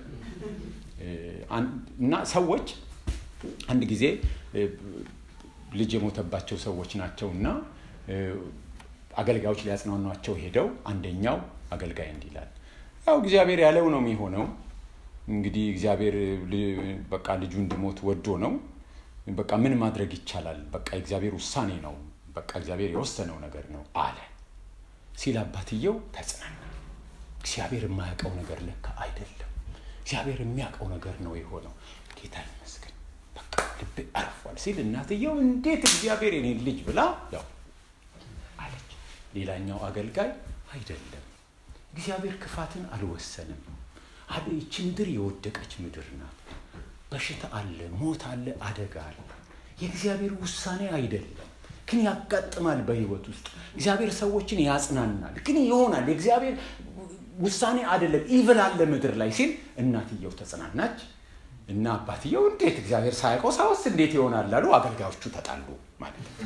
እና ሰዎች አንድ ጊዜ ልጅ የሞተባቸው ሰዎች ናቸው እና አገልጋዮች ሊያጽናኗቸው ሄደው አንደኛው አገልጋይ እንዲህ ይላል፣ ያው እግዚአብሔር ያለው ነው የሚሆነው። እንግዲህ እግዚአብሔር በቃ ልጁ እንዲሞት ወዶ ነው በቃ ምን ማድረግ ይቻላል? በቃ የእግዚአብሔር ውሳኔ ነው። በቃ እግዚአብሔር የወሰነው ነገር ነው አለ ሲል አባትየው ተጽናና። እግዚአብሔር የማያውቀው ነገር ለካ አይደለም፣ እግዚአብሔር የሚያውቀው ነገር ነው የሆነው። ጌታ ይመስገን፣ በቃ ልቤ አርፏል ሲል እናትየው እንዴት እግዚአብሔር የኔን ልጅ ብላ ያው አለች። ሌላኛው አገልጋይ አይደለም፣ እግዚአብሔር ክፋትን አልወሰንም። ይቺ ምድር የወደቀች ምድር ናት። በሽታ አለ፣ ሞት አለ፣ አደጋ አለ። የእግዚአብሔር ውሳኔ አይደለም፣ ግን ያጋጥማል በህይወት ውስጥ እግዚአብሔር ሰዎችን ያጽናናል፣ ግን ይሆናል። የእግዚአብሔር ውሳኔ አይደለም። ኢቭል አለ ምድር ላይ ሲል እናትየው ተጽናናች እና አባትየው እንዴት እግዚአብሔር ሳያውቀው ሳውስ እንዴት ይሆናል አሉ። አገልጋዮቹ ተጣሉ ማለት ነው።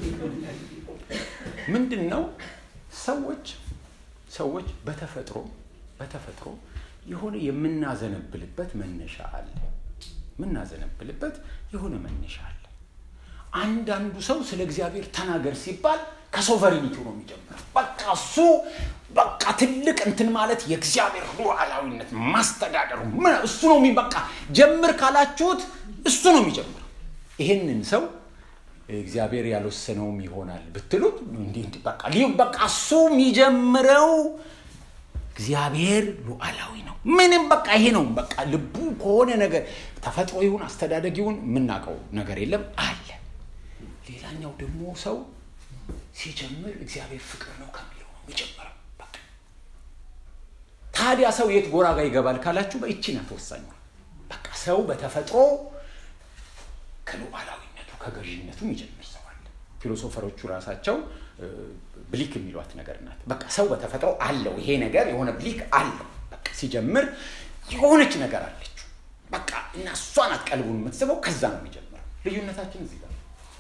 ምንድን ነው ሰዎች ሰዎች በተፈጥሮ በተፈጥሮ የሆነ የምናዘነብልበት መነሻ አለ። የምናዘነብልበት የሆነ መነሻ አለ። አንዳንዱ ሰው ስለ እግዚአብሔር ተናገር ሲባል ከሶቨሪኒቱ ነው የሚጀምረው። በቃ እሱ በቃ ትልቅ እንትን ማለት የእግዚአብሔር ሉዓላዊነት ማስተዳደሩ እሱ ነው በቃ ጀምር ካላችሁት እሱ ነው የሚጀምረው። ይሄንን ሰው እግዚአብሔር ያልወሰነውም ይሆናል ብትሉት በቃ በቃ እሱ የሚጀምረው እግዚአብሔር ሉዓላዊ ነው። ምንም በቃ ይሄ ነው በቃ ልቡ ከሆነ ነገር ተፈጥሮ ይሁን አስተዳደግ ይሁን የምናውቀው ነገር የለም አለ። ሌላኛው ደግሞ ሰው ሲጀምር እግዚአብሔር ፍቅር ነው ከሚለው ነው የሚጀምረው። በቃ ታዲያ ሰው የት ጎራ ጋር ይገባል ካላችሁ በእቺ ናት ወሳኙ። በቃ ሰው በተፈጥሮ ከሉዓላዊነቱ ከገዥነቱ የሚጀምር ሰው አለ። ፊሎሶፈሮቹ ራሳቸው ብሊክ የሚሏት ነገር ናት። በቃ ሰው በተፈጥሮ አለው ይሄ ነገር የሆነ ብሊክ አለው። በቃ ሲጀምር የሆነች ነገር አለችው። በቃ እና እሷ ናት ቀልቡን የምትስበው። ከዛ ነው የሚጀምረው። ልዩነታችን እዚህ ጋር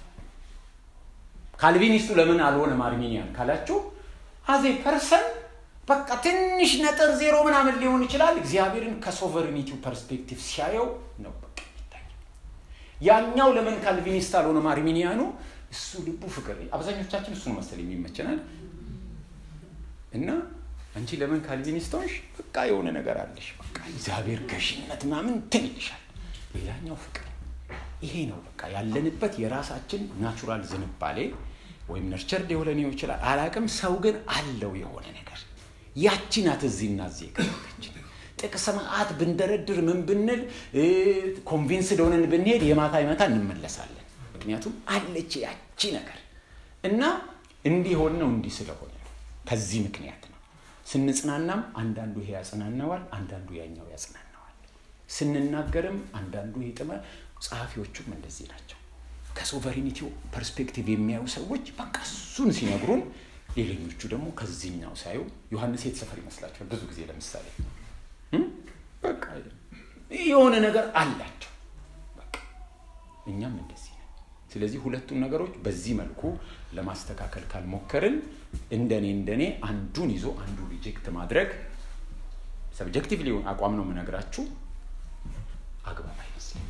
ካልቪኒስቱ ለምን አልሆነም አርሚኒያን ካላችሁ አዜ ፐርሰን በቃ ትንሽ ነጥር ዜሮ ምናምን ሊሆን ይችላል። እግዚአብሔርን ከሶቨሬኒቲው ፐርስፔክቲቭ ሲያየው ነው በቃ የሚታየው። ያኛው ለምን ካልቪኒስት አልሆነም አርሚኒያኑ እሱ ልቡ ፍቅር አብዛኞቻችን እሱ ነው መሰል የሚመቸናል እና አንቺ ለምን ካልቪኒስት ሆንሽ? በቃ የሆነ ነገር አለሽ፣ በቃ እግዚአብሔር ገዥነት ምናምን እንትን ይልሻል። ሌላኛው ፍቅር ይሄ ነው በቃ ያለንበት የራሳችን ናቹራል ዝንባሌ ወይም ነርቸርድ የሆነ ሊሆን ይችላል አላቅም። ሰው ግን አለው የሆነ ነገር ያቺ ናት እዚህና እዚህ የቀረበችን ጥቅስ መዓት ብንደረድር ምን ብንል ኮንቪንስድ ሆነን ብንሄድ የማታ ይመታ እንመለሳለን። ምክንያቱም አለች ያቺ ነገር እና እንዲሆን ነው እንዲህ ስለሆነ ነው። ከዚህ ምክንያት ነው ስንጽናናም አንዳንዱ ይሄ ያጽናናዋል፣ አንዳንዱ ያኛው ያጽናናዋል። ስንናገርም አንዳንዱ ይጥማል። ጸሐፊዎቹም እንደዚህ ናቸው። ከሶቨሬኒቲው ፐርስፔክቲቭ የሚያዩ ሰዎች በቃ እሱን ሲነግሩን፣ ሌሎኞቹ ደግሞ ከዚህኛው ሳዩ ዮሐንስ የት ሰፈር ይመስላቸዋል? ብዙ ጊዜ ለምሳሌ በቃ የሆነ ነገር አላቸው። በቃ እኛም እንደዚህ ነን። ስለዚህ ሁለቱን ነገሮች በዚህ መልኩ ለማስተካከል ካልሞከርን እንደኔ እንደኔ አንዱን ይዞ አንዱ ሪጀክት ማድረግ ሰብጀክቲቭ ሊሆን አቋም ነው የምነግራችሁ አግባብ አይመስልም።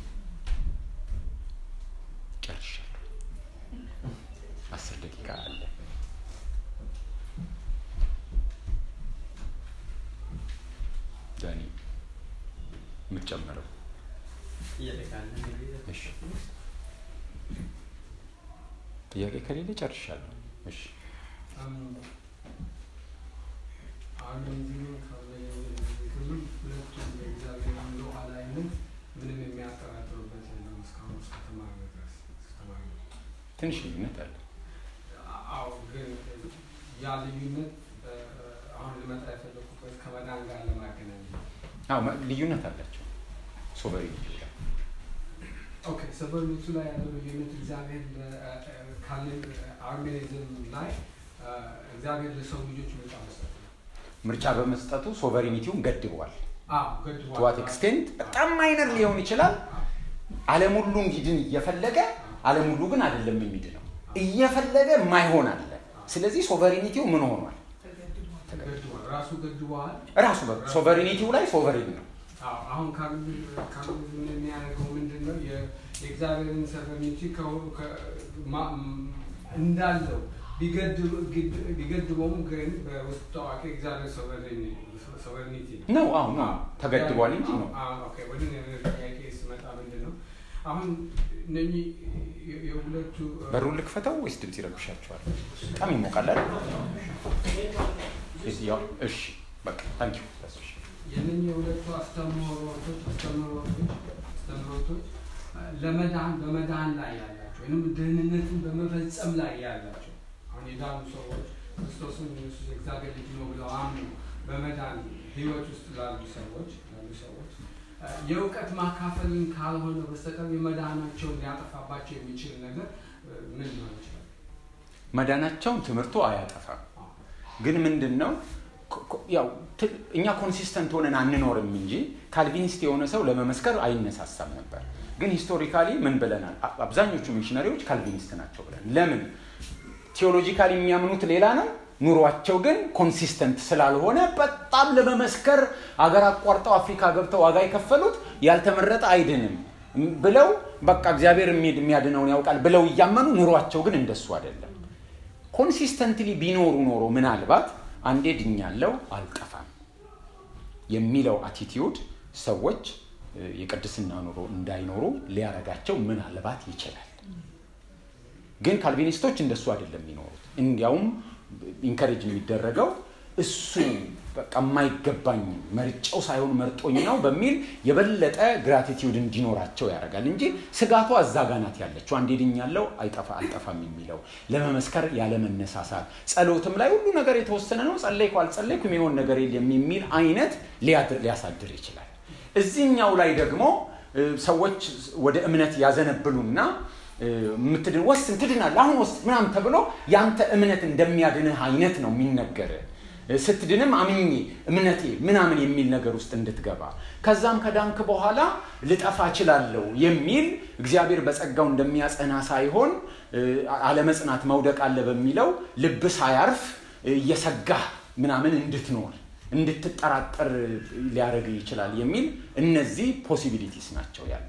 ጨርሻለሁ። አስር ደቂቃ አለ። ዳኒ የምትጨምረው እሺ። ጥያቄ ከሌለ ጨርሻለሁ። እሺ ምንም የሚያጠራጥሩበት የለም። እስካሁን እስከ ተማሪ ድረስ ተማሪ ትንሽ ልዩነት አለ። አዎ፣ ግን ያ ልዩነት አሁን ልመጣ የፈለኩበት ከመዳን ጋር ለማገናኘት አዎ ልዩነት አላቸው። ሶቨሬኒቲ ላይ ኦኬ፣ ሰቨርኒቱ ላይ ያለው ልዩነት እግዚአብሔር ካለን አርሜኒዝም ላይ እግዚአብሔር ለሰው ልጆች ምርጫ መስጠት ነው። ምርጫ በመስጠቱ ሶቨሬኒቲውን ገድበዋል። አዎ ገድቧል። ቱዋት ኤክስቴንት በጣም ማይነር ሊሆን ይችላል። ዓለም ሁሉ እንዲድን እየፈለገ ዓለም ሁሉ ግን አይደለም የሚድነው እየፈለገ ማይሆን አለ። ስለዚህ ሶቨሬኒቲው ምን ሆኗል? ገድቧል። ራሱ ገድቧል። ራሱ ሶቨሬኒቲው ላይ ሶቨሬን ነው። አዎ፣ አሁን ካርሚዝም የሚያደርገው ምንድን ነው? የ- የእግዚአብሔርን ሰቨርኒቲ እንዳለው ቢገድበውም ግን በውስጥ ታዋቂ እግዚአብሔር ሶቨርኒቲ ነው። ነው አሁ ነው ተገድቧል እንጂ ነው። አዎ፣ ኦኬ። ወደ እኔ ጥያቄ ስመጣ ምንድን ነው አሁን እነኚህ የ- የሁለቱ በሩን ልክፈተው ወይስ ድምፅ ይረብሻቸዋል? በጣም ይሞቃል አይደል? ያው እሺ በቃ ታንኪዩ የእነኚህ የሁለቱ አስተምህሮቶች አስተምህሮቶች አስተምህሮቶች ለመዳን በመዳን ላይ ያላቸው ወይም ድህንነትን በመፈጸም ላይ ያላቸው አሁን የዳኑ ሰዎች ክርስቶስን ኢየሱስ የእግዚአብሔር ልጅ ነው ብለው አምኑ በመዳን ህይወት ውስጥ ላሉ ሰዎች ላሉ ሰዎች የእውቀት ማካፈልን ካልሆነ በስተቀር የመዳናቸውን ሊያጠፋባቸው የሚችል ነገር ምን ሊሆን ይችላል? መዳናቸውን ትምህርቱ አያጠፋም። ግን ምንድን ነው ያው እኛ ኮንሲስተንት ሆነን አንኖርም እንጂ ካልቪኒስት የሆነ ሰው ለመመስከር አይነሳሳም ነበር። ግን ሂስቶሪካሊ ምን ብለናል? አብዛኞቹ ሚሽነሪዎች ካልቪኒስት ናቸው ብለን ለምን ቴዎሎጂካሊ የሚያምኑት ሌላ ነው ኑሯቸው ግን ኮንሲስተንት ስላልሆነ በጣም ለመመስከር አገር አቋርጠው አፍሪካ ገብተው ዋጋ የከፈሉት ያልተመረጠ አይድንም ብለው በቃ እግዚአብሔር የሚያድነውን ያውቃል ብለው እያመኑ ኑሯቸው ግን እንደሱ አይደለም። ኮንሲስተንትሊ ቢኖሩ ኖሮ ምናልባት አንዴ ድኛለው አልጠፋም የሚለው አቲቲዩድ ሰዎች የቅድስና ኑሮ እንዳይኖሩ ሊያረጋቸው ምናልባት ይችላል። ግን ካልቪኒስቶች እንደሱ አይደለም የሚኖሩት። እንዲያውም ኢንከሬጅ የሚደረገው እሱ በቃ የማይገባኝ መርጫው ሳይሆን መርጦኝ ነው በሚል የበለጠ ግራቲቲዩድ እንዲኖራቸው ያደርጋል እንጂ ስጋቱ አዛጋናት ያለችው አንዴ ድኛለው አይጠፋ አልጠፋም የሚለው ለመመስከር ያለመነሳሳት፣ ጸሎትም ላይ ሁሉ ነገር የተወሰነ ነው፣ ጸለይኩ አልጸለይኩ የሚሆን ነገር የለም የሚል አይነት ሊያሳድር ይችላል። እዚህኛው ላይ ደግሞ ሰዎች ወደ እምነት ያዘነብሉና የምትድን ወስን ትድናለህ አሁን ወስን ምናምን ተብሎ ያንተ እምነት እንደሚያድንህ አይነት ነው የሚነገር ስትድንም አምኜ እምነቴ ምናምን የሚል ነገር ውስጥ እንድትገባ ከዛም ከዳንክ በኋላ ልጠፋ እችላለሁ የሚል እግዚአብሔር በጸጋው እንደሚያጸና ሳይሆን አለመጽናት መውደቅ አለ በሚለው ልብ ሳያርፍ እየሰጋህ ምናምን እንድትኖር እንድትጠራጠር ሊያደርግ ይችላል የሚል እነዚህ ፖሲቢሊቲስ ናቸው ያሉት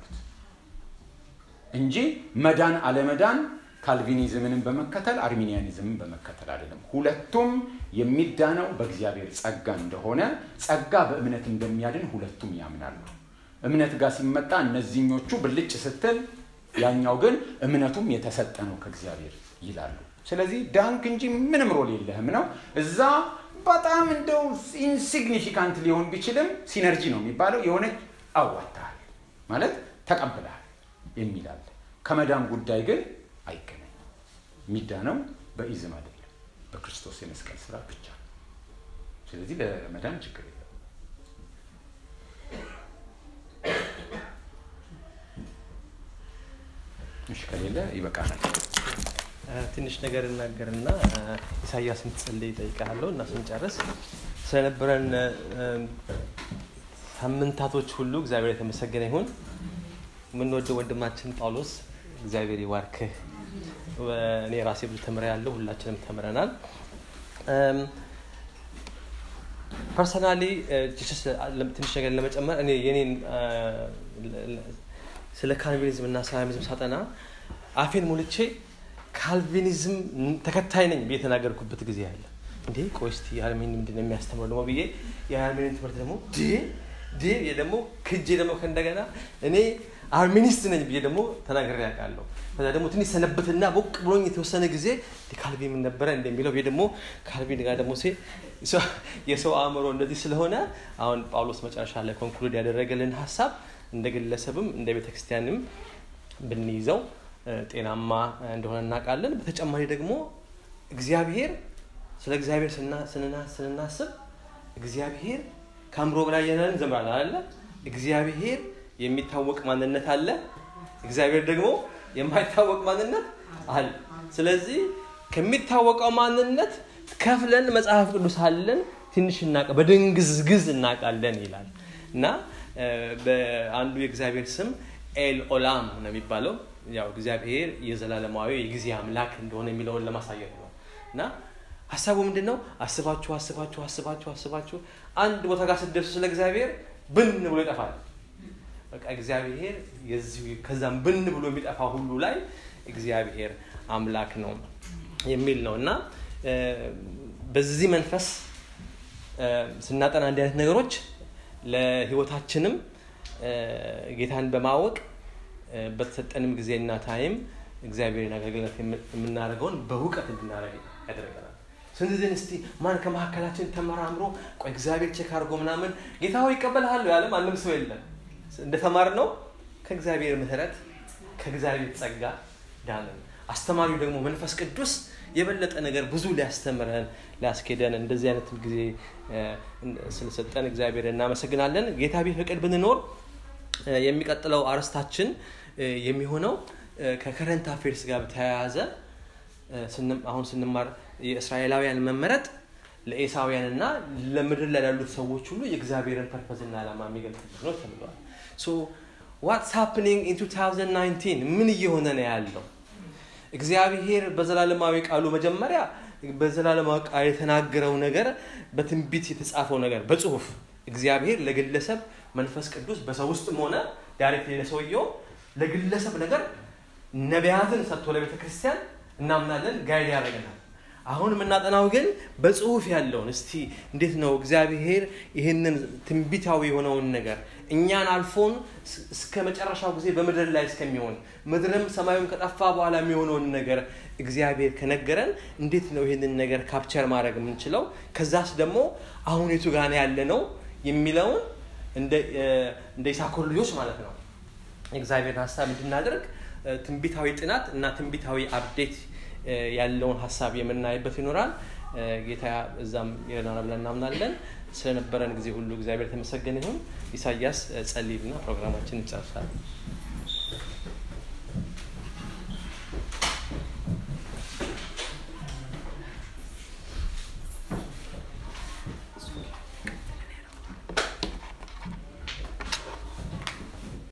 እንጂ መዳን አለመዳን ካልቪኒዝምንም በመከተል አርሚኒያኒዝምን በመከተል አይደለም። ሁለቱም የሚዳነው በእግዚአብሔር ጸጋ እንደሆነ ጸጋ በእምነት እንደሚያድን ሁለቱም ያምናሉ። እምነት ጋር ሲመጣ እነዚህኞቹ ብልጭ ስትል፣ ያኛው ግን እምነቱም የተሰጠ ነው ከእግዚአብሔር ይላሉ። ስለዚህ ዳንክ እንጂ ምንም ሮል የለህም ነው። እዛ በጣም እንደው ኢንሲግኒፊካንት ሊሆን ቢችልም ሲነርጂ ነው የሚባለው የሆነ አዋጥተሃል ማለት ተቀብለሃል የሚላል ከመዳን ጉዳይ ግን አይገናኝም። የሚዳነው በኢዝም አይደለም፣ በክርስቶስ የመስቀል ስራ ብቻ ነው። ስለዚህ ለመዳን ችግር የለም። እሺ፣ ከሌለ ይበቃናል። ትንሽ ነገር እናገርና ኢሳያስ ምትጸልይ ይጠይቃለሁ እና ስንጨርስ ስለነበረን ሳምንታቶች ሁሉ እግዚአብሔር የተመሰገነ ይሁን። የምንወደው ወንድማችን ጳውሎስ እግዚአብሔር ይባርክህ። እኔ ራሴ ብዙ ተምረ ያለው ሁላችንም ተምረናል። ፐርሰናሊ ትንሽ ነገር ለመጨመር እኔ የኔን ስለ ካልቪኒዝም እና ሰላሚዝም ሳጠና አፌን ሞልቼ ካልቪኒዝም ተከታይ ነኝ ብዬ የተናገርኩበት ጊዜ አለ። እንዴ ቆይ እስቲ የአርሜኒ ምንድን ነው የሚያስተምረው ደግሞ ብዬ የአርሜኒን ትምህርት ደግሞ ድ ደግሞ ክጄ ደግሞ ከእንደገና እኔ አርሚኒስት ነኝ ብዬ ደግሞ ተናግሬ ያውቃለሁ። ከዛ ደግሞ ትንሽ ሰነበትና ቦቅ ብሎኝ የተወሰነ ጊዜ ካልቪን ምን ነበረ እንደሚለው ብዬ ደግሞ ካልቪን ጋር ደግሞ ሴ የሰው አእምሮ እንደዚህ ስለሆነ አሁን ጳውሎስ መጨረሻ ላይ ኮንክሉድ ያደረገልን ሀሳብ እንደ ግለሰብም እንደ ቤተክርስቲያንም ብንይዘው ጤናማ እንደሆነ እናውቃለን። በተጨማሪ ደግሞ እግዚአብሔር ስለ እግዚአብሔር ስንናስብ እግዚአብሔር ከአእምሮ በላይ የነን ዘምራል አለ እግዚአብሔር የሚታወቅ ማንነት አለ። እግዚአብሔር ደግሞ የማይታወቅ ማንነት አለ። ስለዚህ ከሚታወቀው ማንነት ከፍለን መጽሐፍ ቅዱስ አለን ትንሽ እናቀ በድንግዝግዝ እናውቃለን ይላል እና በአንዱ የእግዚአብሔር ስም ኤል ኦላም ነው የሚባለው። ያው እግዚአብሔር የዘላለማዊ የጊዜ አምላክ እንደሆነ የሚለውን ለማሳየት ነው እና ሀሳቡ ምንድን ነው? አስባችሁ አስባችሁ አስባችሁ አስባችሁ አንድ ቦታ ጋር ስትደርሱ ስለ እግዚአብሔር ብን ብሎ ይጠፋል። በቃ እግዚአብሔር የዚሁ ከዛም ብን ብሎ የሚጠፋ ሁሉ ላይ እግዚአብሔር አምላክ ነው የሚል ነው እና በዚህ መንፈስ ስናጠና እንዲህ አይነት ነገሮች ለህይወታችንም ጌታን በማወቅ በተሰጠንም ጊዜና ታይም እግዚአብሔርን አገልግሎት የምናደርገውን በእውቀት እንድናደርግ ያደርገናል። ስለዚህ እስቲ ማን ከመካከላችን ተመራምሮ ቆይ እግዚአብሔር ቼክ አድርጎ ምናምን ጌታ ሆይ ይቀበልሃለሁ ያለ ማንም ሰው የለም። እንደተማር ነው ከእግዚአብሔር ምሕረት ከእግዚአብሔር ጸጋ ዳንን። አስተማሪው ደግሞ መንፈስ ቅዱስ የበለጠ ነገር ብዙ ሊያስተምረን ሊያስኬደን እንደዚህ አይነት ጊዜ ስለሰጠን እግዚአብሔር እናመሰግናለን። ጌታ ቢፈቅድ ብንኖር የሚቀጥለው አርስታችን የሚሆነው ከከረንት አፌርስ ጋር በተያያዘ አሁን ስንማር የእስራኤላውያን መመረጥ ለኤሳውያንና ለምድር ላይ ላሉት ሰዎች ሁሉ የእግዚአብሔርን ፐርፐዝና ዓላማ የሚገልጽበት ነው ተብለዋል ዋትስ ሃፕኒንግ ኢን 2019 ምን እየሆነ ነው ያለው እግዚአብሔር በዘላለማዊ ቃሉ መጀመሪያ በዘላለማዊ ቃል የተናገረው ነገር በትንቢት የተጻፈው ነገር በጽሁፍ እግዚአብሔር ለግለሰብ መንፈስ ቅዱስ በሰው ውስጥም ሆነ ዳይሬክት ለሰውየው ለግለሰብ ነገር ነቢያትን ሰጥቶ ለቤተ ክርስቲያን እናምናለን ጋይድ ያደረገናል አሁን የምናጠናው ግን በጽሁፍ ያለውን እስቲ እንዴት ነው እግዚአብሔር ይህንን ትንቢታዊ የሆነውን ነገር እኛን አልፎን እስከ መጨረሻው ጊዜ በምድር ላይ እስከሚሆን ምድርም ሰማዩም ከጠፋ በኋላ የሚሆነውን ነገር እግዚአብሔር ከነገረን እንዴት ነው ይህንን ነገር ካፕቸር ማድረግ የምንችለው ከዛስ ደግሞ አሁን የቱ ጋር ያለ ነው የሚለውን እንደ ኢሳኮር ልጆች ማለት ነው እግዚአብሔርን ሀሳብ እንድናደርግ ትንቢታዊ ጥናት እና ትንቢታዊ አፕዴት ያለውን ሀሳብ የምናይበት ይኖራል ጌታ እዛም ይረዳናል ብለን እናምናለን ስለነበረን ጊዜ ሁሉ እግዚአብሔር የተመሰገነ ይሁን ኢሳያስ ጸሊልና ፕሮግራማችን እንጨርሳለን